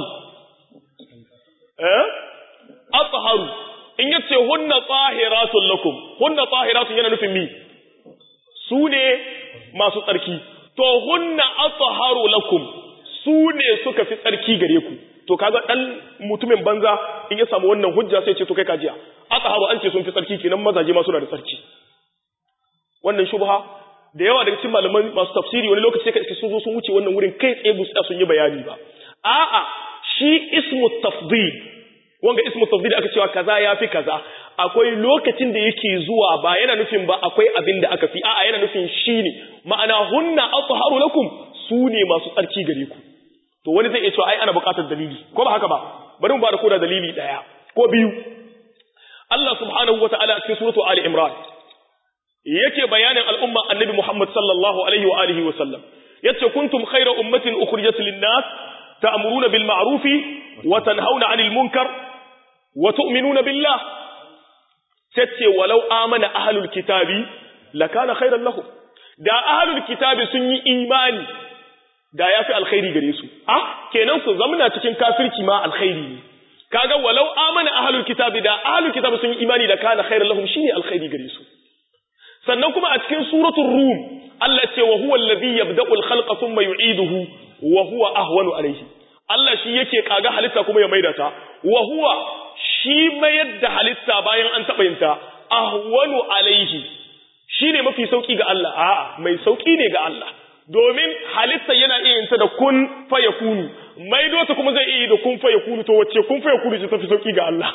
eh athaharu in yace hunna tahiratun lakum hunna tahiratun yana nufin mi su ne masu tsarki to hunna athaharu lakum su ne suka fi tsarki gare ku to kaga dan mutumin banza in ya samu wannan hujja sai ce to kai kajiya athaharu an ce sun fi tsarki kenan mazaje ma suna da tsarki wannan shubha da yawa daga cikin malaman masu tafsiri wani lokaci sai sun zo sun wuce wannan wurin kai tsaye bu sun yi bayani ba a'a shi ismu tafdil wanga ismu tafdil aka cewa kaza yafi kaza akwai lokacin da yake zuwa ba yana nufin ba akwai abin da aka fi a'a yana nufin shine ma'ana hunna athaharu lakum su ne masu tsarki gare ku to wani zai iya cewa ai ana buƙatar dalili ko ba haka ba bari mu ba da koda dalili daya ko biyu Allah subhanahu wataala a cikin suratu Ali Imran yake bayanin al'umma annabi Muhammad sallallahu alaihi wa alihi wa sallam yace kuntum khayra ummatin ukhrijat lin-nas ta'muruna bil ma'ruf wa tanhauna 'anil munkar wa tu'minuna billah tace walau amana ahlul kitabi lakana khayran lahum da ahlul kitabi sun yi imani da yafi alkhairi gare su ah kenan su zamana cikin kafirci ma alkhairi ne kaga walau amana ahlul kitabi da ahlul kitabi sun yi imani da kana khayran lahum shine alkhairi gare su sannan kuma a cikin suratul rum Allah ce wa huwa alladhi yabda'u al-khalqa thumma yu'iduhu wa huwa ahwanu alayhi Allah shi yake kaga halitta kuma ya maida ta wa huwa shi mayar da halitta bayan an taba yinta ahwanu alayhi shine mafi sauki ga Allah a'a mai sauki ne ga Allah domin halitta yana iya yinta da kun fayakunu maido ta kuma zai iya da kun fayakunu to wacce kun fayakunu ce tafi sauki ga Allah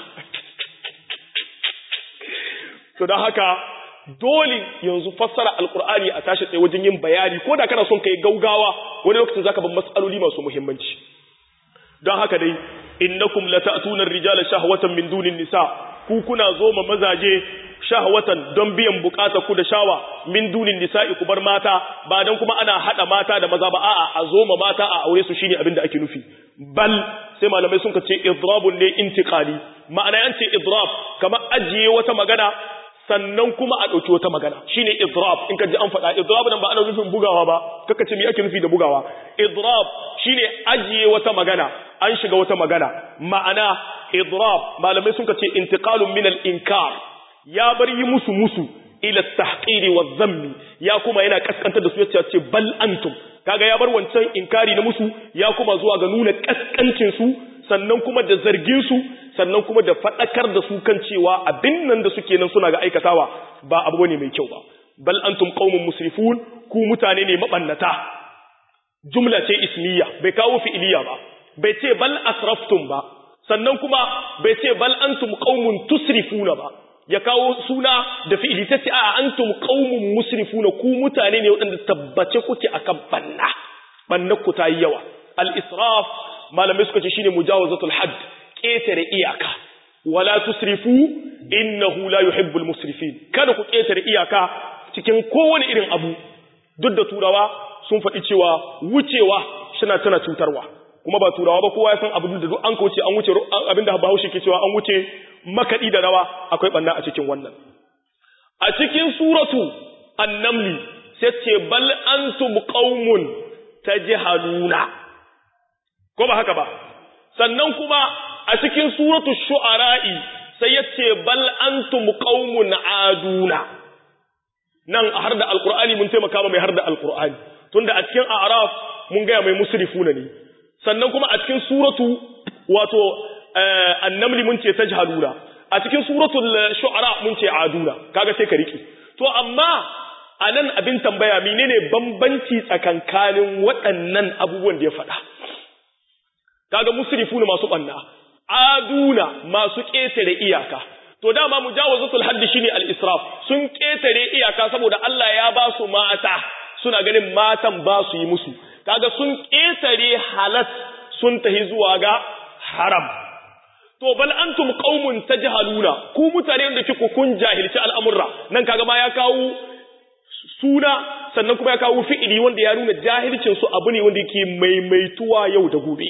to dan haka dole yanzu fassara alkur'ani a tashi tsaye wajen yin bayani ko da kana son kai gaugawa wani lokacin zaka bar matsaloli masu muhimmanci don haka dai innakum lata'tuna ar-rijala shahwatan min dunin nisa ku kuna zo ma mazaje shahwatan don biyan bukata ku da shawa min dunin nisa'i ku bar mata ba dan kuma ana hada mata da maza ba a'a a zo ma mata a aure su shine abin da ake nufi bal sai malamai sun ce idrabun ne intiqali ma'ana yan ce idrab kamar ajiye wata magana sannan kuma a ɗauki wata magana shine idrab in ka ji an faɗa idrab nan ba ana nufin bugawa ba kaka ce me ake nufi da bugawa idrab shine ajiye wata magana an shiga wata magana ma'ana idrab malamai sun ce intiqalun min al-inkar ya bar yi musu musu ila tahqiri wa dhammi ya kuma yana kaskantar da su yace ce bal antum kaga ya bar wancan inkari na musu ya kuma zuwa ga nuna kaskancin su sannan kuma da zargin su sannan kuma da faɗakar da su kan cewa abin nan da suke nan suna ga aikatawa ba abu ne mai kyau ba bal antum qaumun musrifun ku mutane ne mabannata jumla ce ismiya bai kawo fi'iliya ba bai ce bal asraftum ba sannan kuma bai ce bal antum qaumun tusrifuna ba ya kawo suna da fi'ili sai a antum qaumun musrifuna ku mutane ne waɗanda tabbace kuke akan banna banna ku ta yi yawa al israf malamai suka ce shine mujawazatul hadd ƙetare iyaka wala tusrifu innahu la yuhibbul musrifin kada ku ƙetare iyaka cikin kowane irin abu duk da turawa sun faɗi cewa wucewa shina tana cutarwa kuma ba turawa ba kowa ya san abu da duk an kauce an wuce abinda Bahaushe ke cewa an wuce makadi da rawa akwai banna a cikin wannan a cikin suratu an-naml sai ce bal antum qaumun tajhaluna ko ba haka ba sannan kuma a cikin suratul shu'ara'i sai yace bal antum qaumun aduna nan har da alqur'ani mun taimaka mai har da alqur'ani tunda a cikin a'raf mun ga mai musrifuna ne sannan kuma a cikin suratu wato annamli mun ce tajhaluna a cikin suratul shu'ara mun ce aduna kaga sai ka riki to amma anan abin tambaya menene bambanci tsakankanin waɗannan abubuwan da ya faɗa kaga musrifuna masu banna aduna masu ƙetare iyaka to dama mujawazatul haddi shine al-israf sun ƙetare iyaka saboda Allah ya ba su mata suna ganin matan ba su yi musu kaga sun ƙetare halat sun tahi zuwa ga haram to bal antum qaumun tajhaluna ku mutane da kike kun jahilci al'amurra nan kaga ma ya kawo suna sannan kuma ya kawo fi'ili wanda ya nuna jahilcin su abu ne wanda yake maimaituwa yau da gobe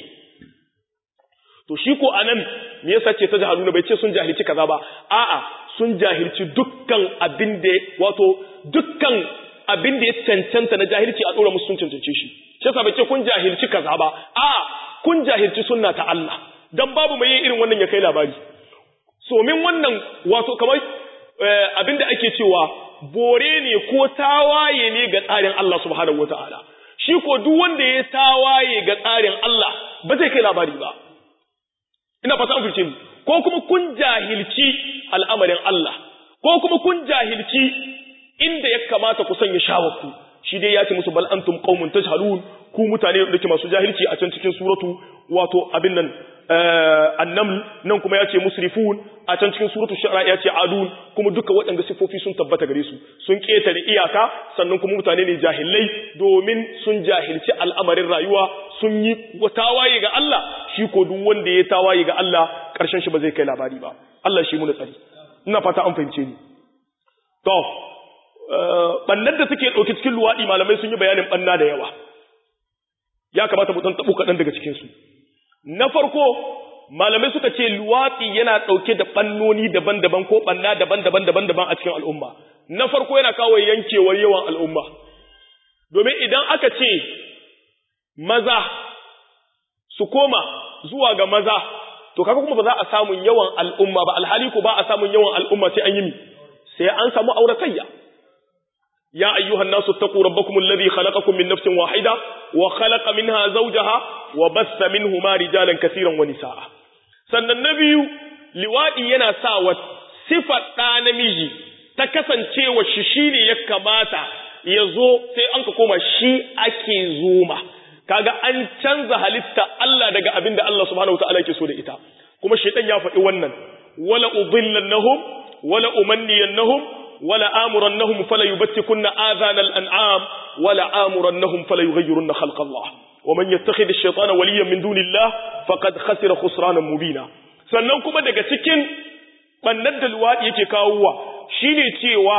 to shi ko anan me yasa ce tajhaluna bai ce sun jahilci kaza ba a'a sun jahilci dukkan abin da wato dukkan abin da ya cancanta na jahilci a dora musu sun cancance shi shi yasa bai ce kun jahilci kaza ba a'a kun jahilci sunna ta Allah dan babu mai yin irin wannan ya kai labari so min wannan wato kamar abin da ake cewa bore ne ko tawaye ne ga tsarin Allah subhanahu wataala shi ko duk wanda ya tawaye ga tsarin Allah ba zai kai labari ba ina fata an fice ni ko kuma kun jahilci al'amarin Allah ko kuma kun jahilci inda ya kamata ku sanya shawarku shi dai ya ce musu bal antum qaumun tajhalun ku mutane da ke masu jahilci a can cikin suratu wato abin nan annaml nan kuma ya ce musrifun a can cikin suratu shu'ara ya ce adun kuma duka waɗanda sifofi sun tabbata gare su sun ketare iyaka sannan kuma mutane ne jahilai domin sun jahilci al'amarin rayuwa sun yi tawaye ga Allah shi ko duk wanda ya tawaye ga Allah ƙarshen shi ba zai kai labari ba Allah shi mu da tsari ina fata an fahimce ni to bannar da suke ɗauki cikin luwaɗi malamai sun yi bayanin banna da yawa ya kamata mu ɗan taɓo kaɗan daga cikinsu na farko malamai suka ce luwaɗi yana ɗauke da ɓannoni daban-daban ko ɓanna daban-daban daban-daban a cikin al'umma na farko yana kawo yankewar yawan al'umma domin idan aka ce maza su koma zuwa ga maza to kaga kuma ba za a samun yawan al'umma ba alhali ko ba a samun yawan al'umma sai an yi mi sai an samu auratayya ya ayyuhan nasu taqu rabbakum alladhi khalaqakum min nafsin wahida wa khalaqa minha zawjaha wa bassa minhuma rijalan kaseeran wa nisaa sannan na biyu liwadi yana sa wa sifar da namiji ta kasancewa shi shine ya kamata ya zo sai an ka koma shi ake zoma kaga an canza halitta Allah daga abin da Allah subhanahu wataala yake so da ita kuma shaytan ya faɗi wannan wala udillannahum wala umanniyannahum wala amurannahum fala yubattikunna adhana al-an'am wala amurannahum fala yughayyirunna khalqa Allah ومن يتخذ الشيطان وليا من دون الله فقد خسر خسرانا مبينا sannan kuma daga cikin bannan da luwaɗi yake kawowa shine cewa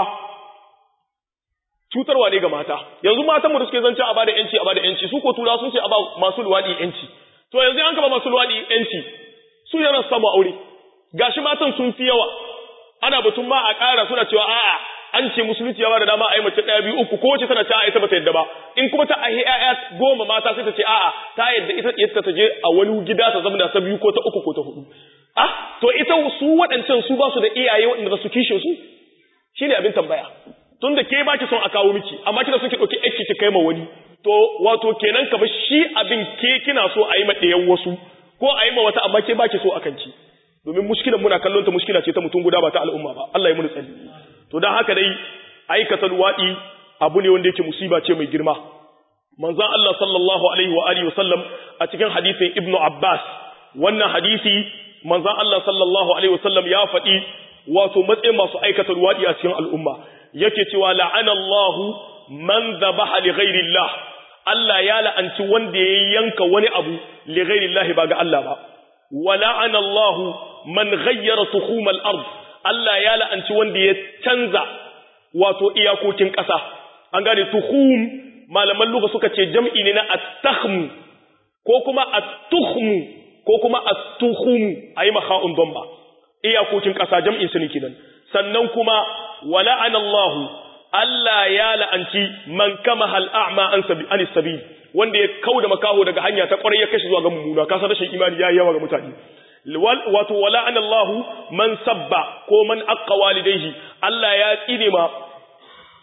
cutarwa ne ga mata yanzu matan mu da suke zance a bada yanci a bada yanci su ko tura sun ce a ba masu luwaɗi yanci to yanzu an kaba masu luwaɗi yanci su yana samu aure gashi matan sun fi yawa ana batun ma a ƙara suna cewa a'a an ce musulunci ya bada dama a yi mace ɗaya biyu uku ko wace tana ta ita bata yadda ba in kuma ta ahi ƴaƴa goma mata sai ta ce a'a ta yadda ita ita ta je a wani gida ta zama da ta biyu ko ta uku ko ta hudu ah to ita su waɗancan su ba su da iyaye waɗanda za su kishe su shine abin tambaya tunda ke ba ki son a kawo miki amma kina son ki ɗauki ƴakki ki kai ma wani to wato kenan ka shi abin ke kina so a yi ma ɗayan wasu ko a yi ma wata amma ke ba ki so a kanki domin muskilan muna kallon ta muskila ce ta mutum guda ba ta al'umma ba Allah ya muni tsari to dan haka dai aikata luwadi abu ne wanda yake musiba ce mai girma manzon Allah sallallahu alaihi wa alihi wasallam a cikin hadisin Ibn Abbas wannan hadisi manzon Allah sallallahu alaihi wasallam ya faɗi wato matsayin masu aikata luwadi a cikin al'umma yake cewa la'ana Allah man dhabaha li ghairi Allah Allah ya la'anci wanda ya yanka wani abu li ghairi Allah ba ga Allah ba wa la'ana Allah man ghayyara tukhum al-ard Allah ya la'anci wanda ya canza wato iyakokin ƙasa an gane tuhum malaman lugha suka ce jam'i ne na at-tahm ko kuma at-tuhm ko kuma at-tuhum ayi makha'un dhamma iyakokin ƙasa jam'in su ne kidan sannan kuma wala'ana Allah Allah ya la'anci man kama hal a'ma an sabi an sabil wanda ya kauda makaho daga hanya ta kwarai ya kashi zuwa ga mummuna ka san rashin imani yayi yawa ga mutane wato wala'ana Allah man sabba ko man aqqa walidayhi Allah ya tsine ma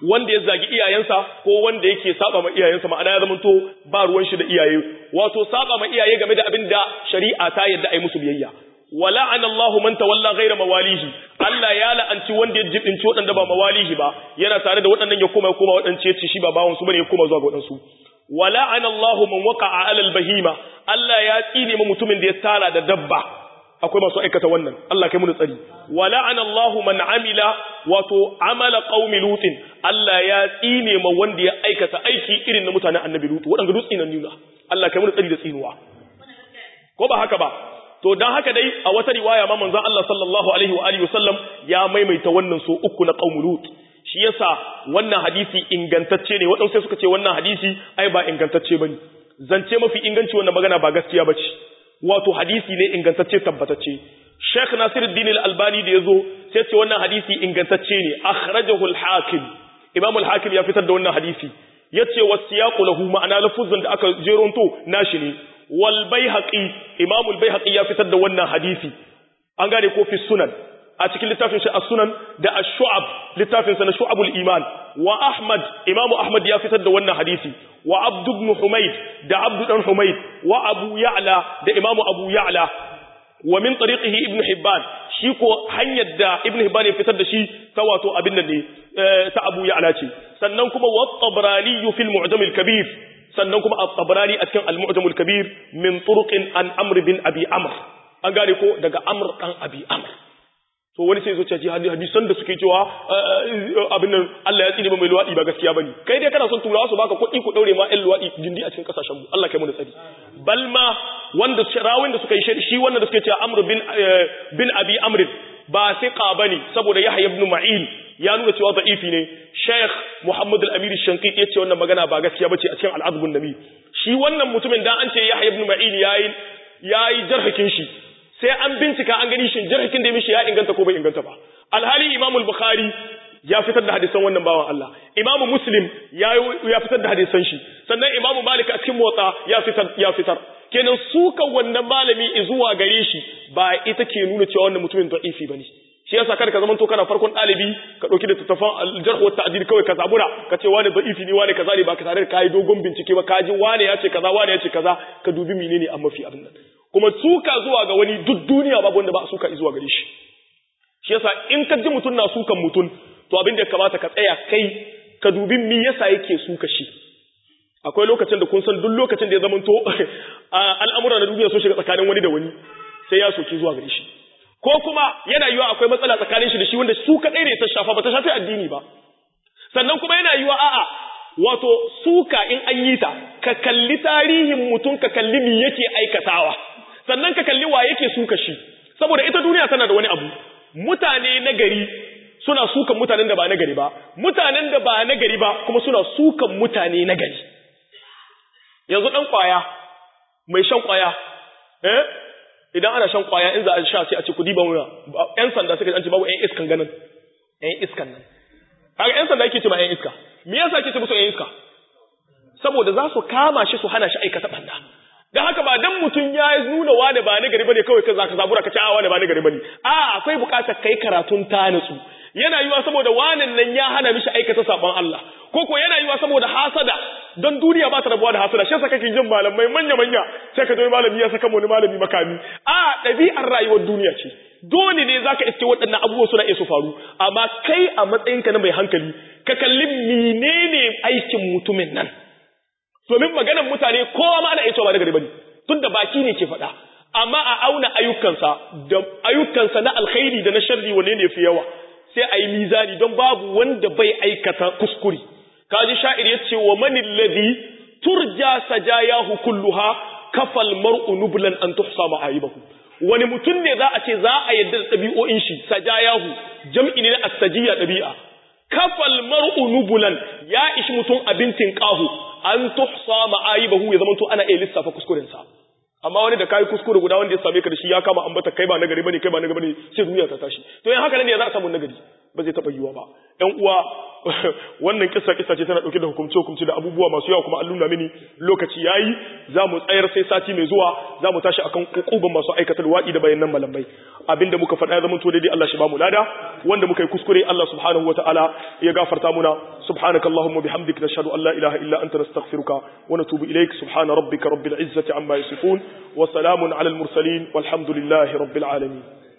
wanda ya zagi iyayensa ko wanda yake saba ma iyayensa ma'ana ya zama to ba ruwan shi da iyaye wato saba ma iyaye game da abin da shari'a ta yadda ai musu biyayya wala'ana Allahu man tawalla ghayra mawalihi Allah ya la'anci wanda ya jibinci waɗanda ba mawalihi ba yana tare da waɗannan ya koma ya koma waɗance ya ce shi ba bawon su bane ya koma zuwa ga waɗansu wala'ana Allahu man waqa'a 'ala al-bahima Allah ya tsine ma mutumin da ya tara da dabba akwai masu aikata wannan Allah kai mu tsari wala'ana Allahu man amila wato amala qaumi lutin Allah ya tsine ma wanda ya aikata aiki irin na mutanen annabi lutu waɗanda dutsi nan nuna Allah kai mu tsari da tsinuwa ko ba haka ba to dan haka dai a wata riwaya ma manzon Allah sallallahu alaihi wa alihi wasallam ya maimaita wannan so uku na qaumul lut shi yasa wannan hadisi ingantacce ne wadansu sai suka ce wannan hadisi ai ba ingantacce bane zance mafi inganci wannan magana ba gaskiya bace wato hadisi ne ingantacce tabbatacce Sheikh Nasiruddin Al-Albani da yazo sai ce wannan hadisi ingantacce ne akhrajahu al-Hakim Imam al-Hakim ya fitar da wannan hadisi yace wasiyaqu lahu ma'ana lafuzin da aka jeronto nashi ne wal baihaqi imam al baihaqi ya fitar da wannan hadisi an gane ko fi sunan a cikin littafin shi as-sunan da ash-shu'ab littafin sa na shu'abul iman wa ahmad imam ahmad ya fitar da wannan hadisi wa abd ibn humayd da abd dan humayd wa abu ya'la da imam abu ya'la wa min tariqihi ibn hibban shi ko hanyar da ibn hibban ya fitar da shi ta wato abin nan ne ta abu ya'la ce sannan kuma wa tabrani fil mu'jam al-kabir sannan kuma at-tabrani a cikin al-mu'jam al-kabir min turuqin an amr bin abi amr an gane ko daga amr dan abi amr to wani sai zo ce hadisan da suke cewa abin nan Allah ya tsine ba mai luwadi ba gaskiya bane kai dai kana son turawa su baka kuɗi ku daure ma ɗan luwadi gindi a cikin kasashen mu Allah kai mu da tsari balma wanda rawin da suka yi shi wanda da suke cewa amr bin bin abi amr ba siqa bane saboda yahya ibn ma'in ya nuna cewa da'ifi ne Sheikh Muhammad al-Amir Shankiti yace wannan magana ba gaskiya bace a cikin al-Azbun Nabi shi wannan mutumin dan an ce Yahya ibn Ma'in yayi yayi jarhakin shi sai an bincika an gani shin jarhakin da ya mishi ya inganta ko bai inganta ba alhali Imam al-Bukhari ya fitar da hadisan wannan bawan Allah Imam Muslim ya ya fitar da hadisan shi sannan Imam Malik a cikin motsa ya fitar ya fitar kenan sukan wannan malami zuwa gare shi ba ita ke nuna cewa wannan mutumin da'ifi bane shi yasa kada ka zama to kana farkon dalibi ka dauki da tattafan aljarh wa ta'dil kawai ka zabura ka ce wani da'ifi ne wani kaza ne ba ka tare da kai dogon bincike ba ka ji wani ya ce kaza wani ya ce kaza ka dubi menene an mafi abin nan kuma suka zuwa ga wani duk duniya babu wanda ba a suka zuwa gare shi shi yasa in ka ji mutun na sukan mutun to abin da ya kamata ka tsaya kai ka dubi me yasa yake suka shi akwai lokacin da kun san duk lokacin da ya zama to al'amura na duniya sun shiga tsakanin wani da wani sai ya soki zuwa gare shi ko kuma yana yiwa akwai matsala tsakanin shi da shi wanda su kaɗai ne ta shafa ba ta shafi addini ba sannan kuma yana yiwa a'a wato suka in an yi ta ka kalli tarihin mutum ka kalli me yake aikatawa sannan ka kalli wa yake suka shi saboda ita duniya tana da wani abu mutane na gari suna sukan mutanen da ba na gari ba mutanen da ba na gari ba kuma suna sukan mutane na gari yanzu dan kwaya mai shan kwaya eh idan ana shan kwaya in za a sha sai a ce ku diba muna ƴan sanda suka an ce babu ƴan iskan ganin ƴan iskan nan kaga ƴan sanda yake ce ma ƴan iska me yasa yake ce musu ƴan iska saboda za su kama shi su hana shi aikata banda dan haka ba dan mutun ya nuna wani ba na gari bane kawai ka zaka zabura ka ce a wani ba na gari bane a akwai bukatar kai karatun ta nutsu yana yiwa saboda wanan nan ya hana mishi aikata sabon Allah ko ko yana yiwa saboda hasada don duniya ba ta rabuwa da hasada shi yasa kake jin malamai manya manya sai ka zo malami ya saka wani malami makami a ɗabi'ar rayuwar duniya ce dole ne zaka iske waɗannan abubuwa suna iya su faru amma kai a matsayinka na mai hankali ka kalli menene aikin mutumin nan domin maganar mutane kowa ma ana iya cewa ba da gari bane tunda baki ne ke faɗa amma a auna ayyukansa da ayyukansa na alkhairi da na sharri wanne ne fi yawa sai a yi mizani don babu wanda bai aikata kuskure kaji sha'ir ya ce wa manin ladhi turja sajayahu kulluha kafal mar'u nublan an tuhsa ma'aibahu wani mutum ne za a ce za a yadda da ɗabi'o'in shi sajayahu jam'i ne na astajiya ɗabi'a kafal mar'u nublan ya ishi mutum abincin ƙahu an tuhsa ma'aibahu ya zama to ana iya lissafa kuskurensa amma wani da kai kuskure guda wanda ya same ka da shi ya kama ambata kai ba nagari bane kai ba nagari bane sai duniya ta tashi to yan haka ne za a samu nagari ba zai taba yiwa ba ɗan uwa wannan kissa kissa ce tana dauke da hukumce hukumce da abubuwa masu yawa kuma an nuna mini lokaci yayi za mu tsayar sai sati mai zuwa za mu tashi akan hukuban masu aikatar wa'i da bayanan malamai abinda muka faɗa ya zama to daidai Allah shi ba mu lada wanda muka yi kuskure Allah subhanahu wataala ya gafarta muna subhanakallahumma bihamdika nashhadu an la ilaha illa anta nastaghfiruka wa natubu ilaik subhana rabbika rabbil izzati amma yasifun wa salamun alal mursalin walhamdulillahi rabbil alamin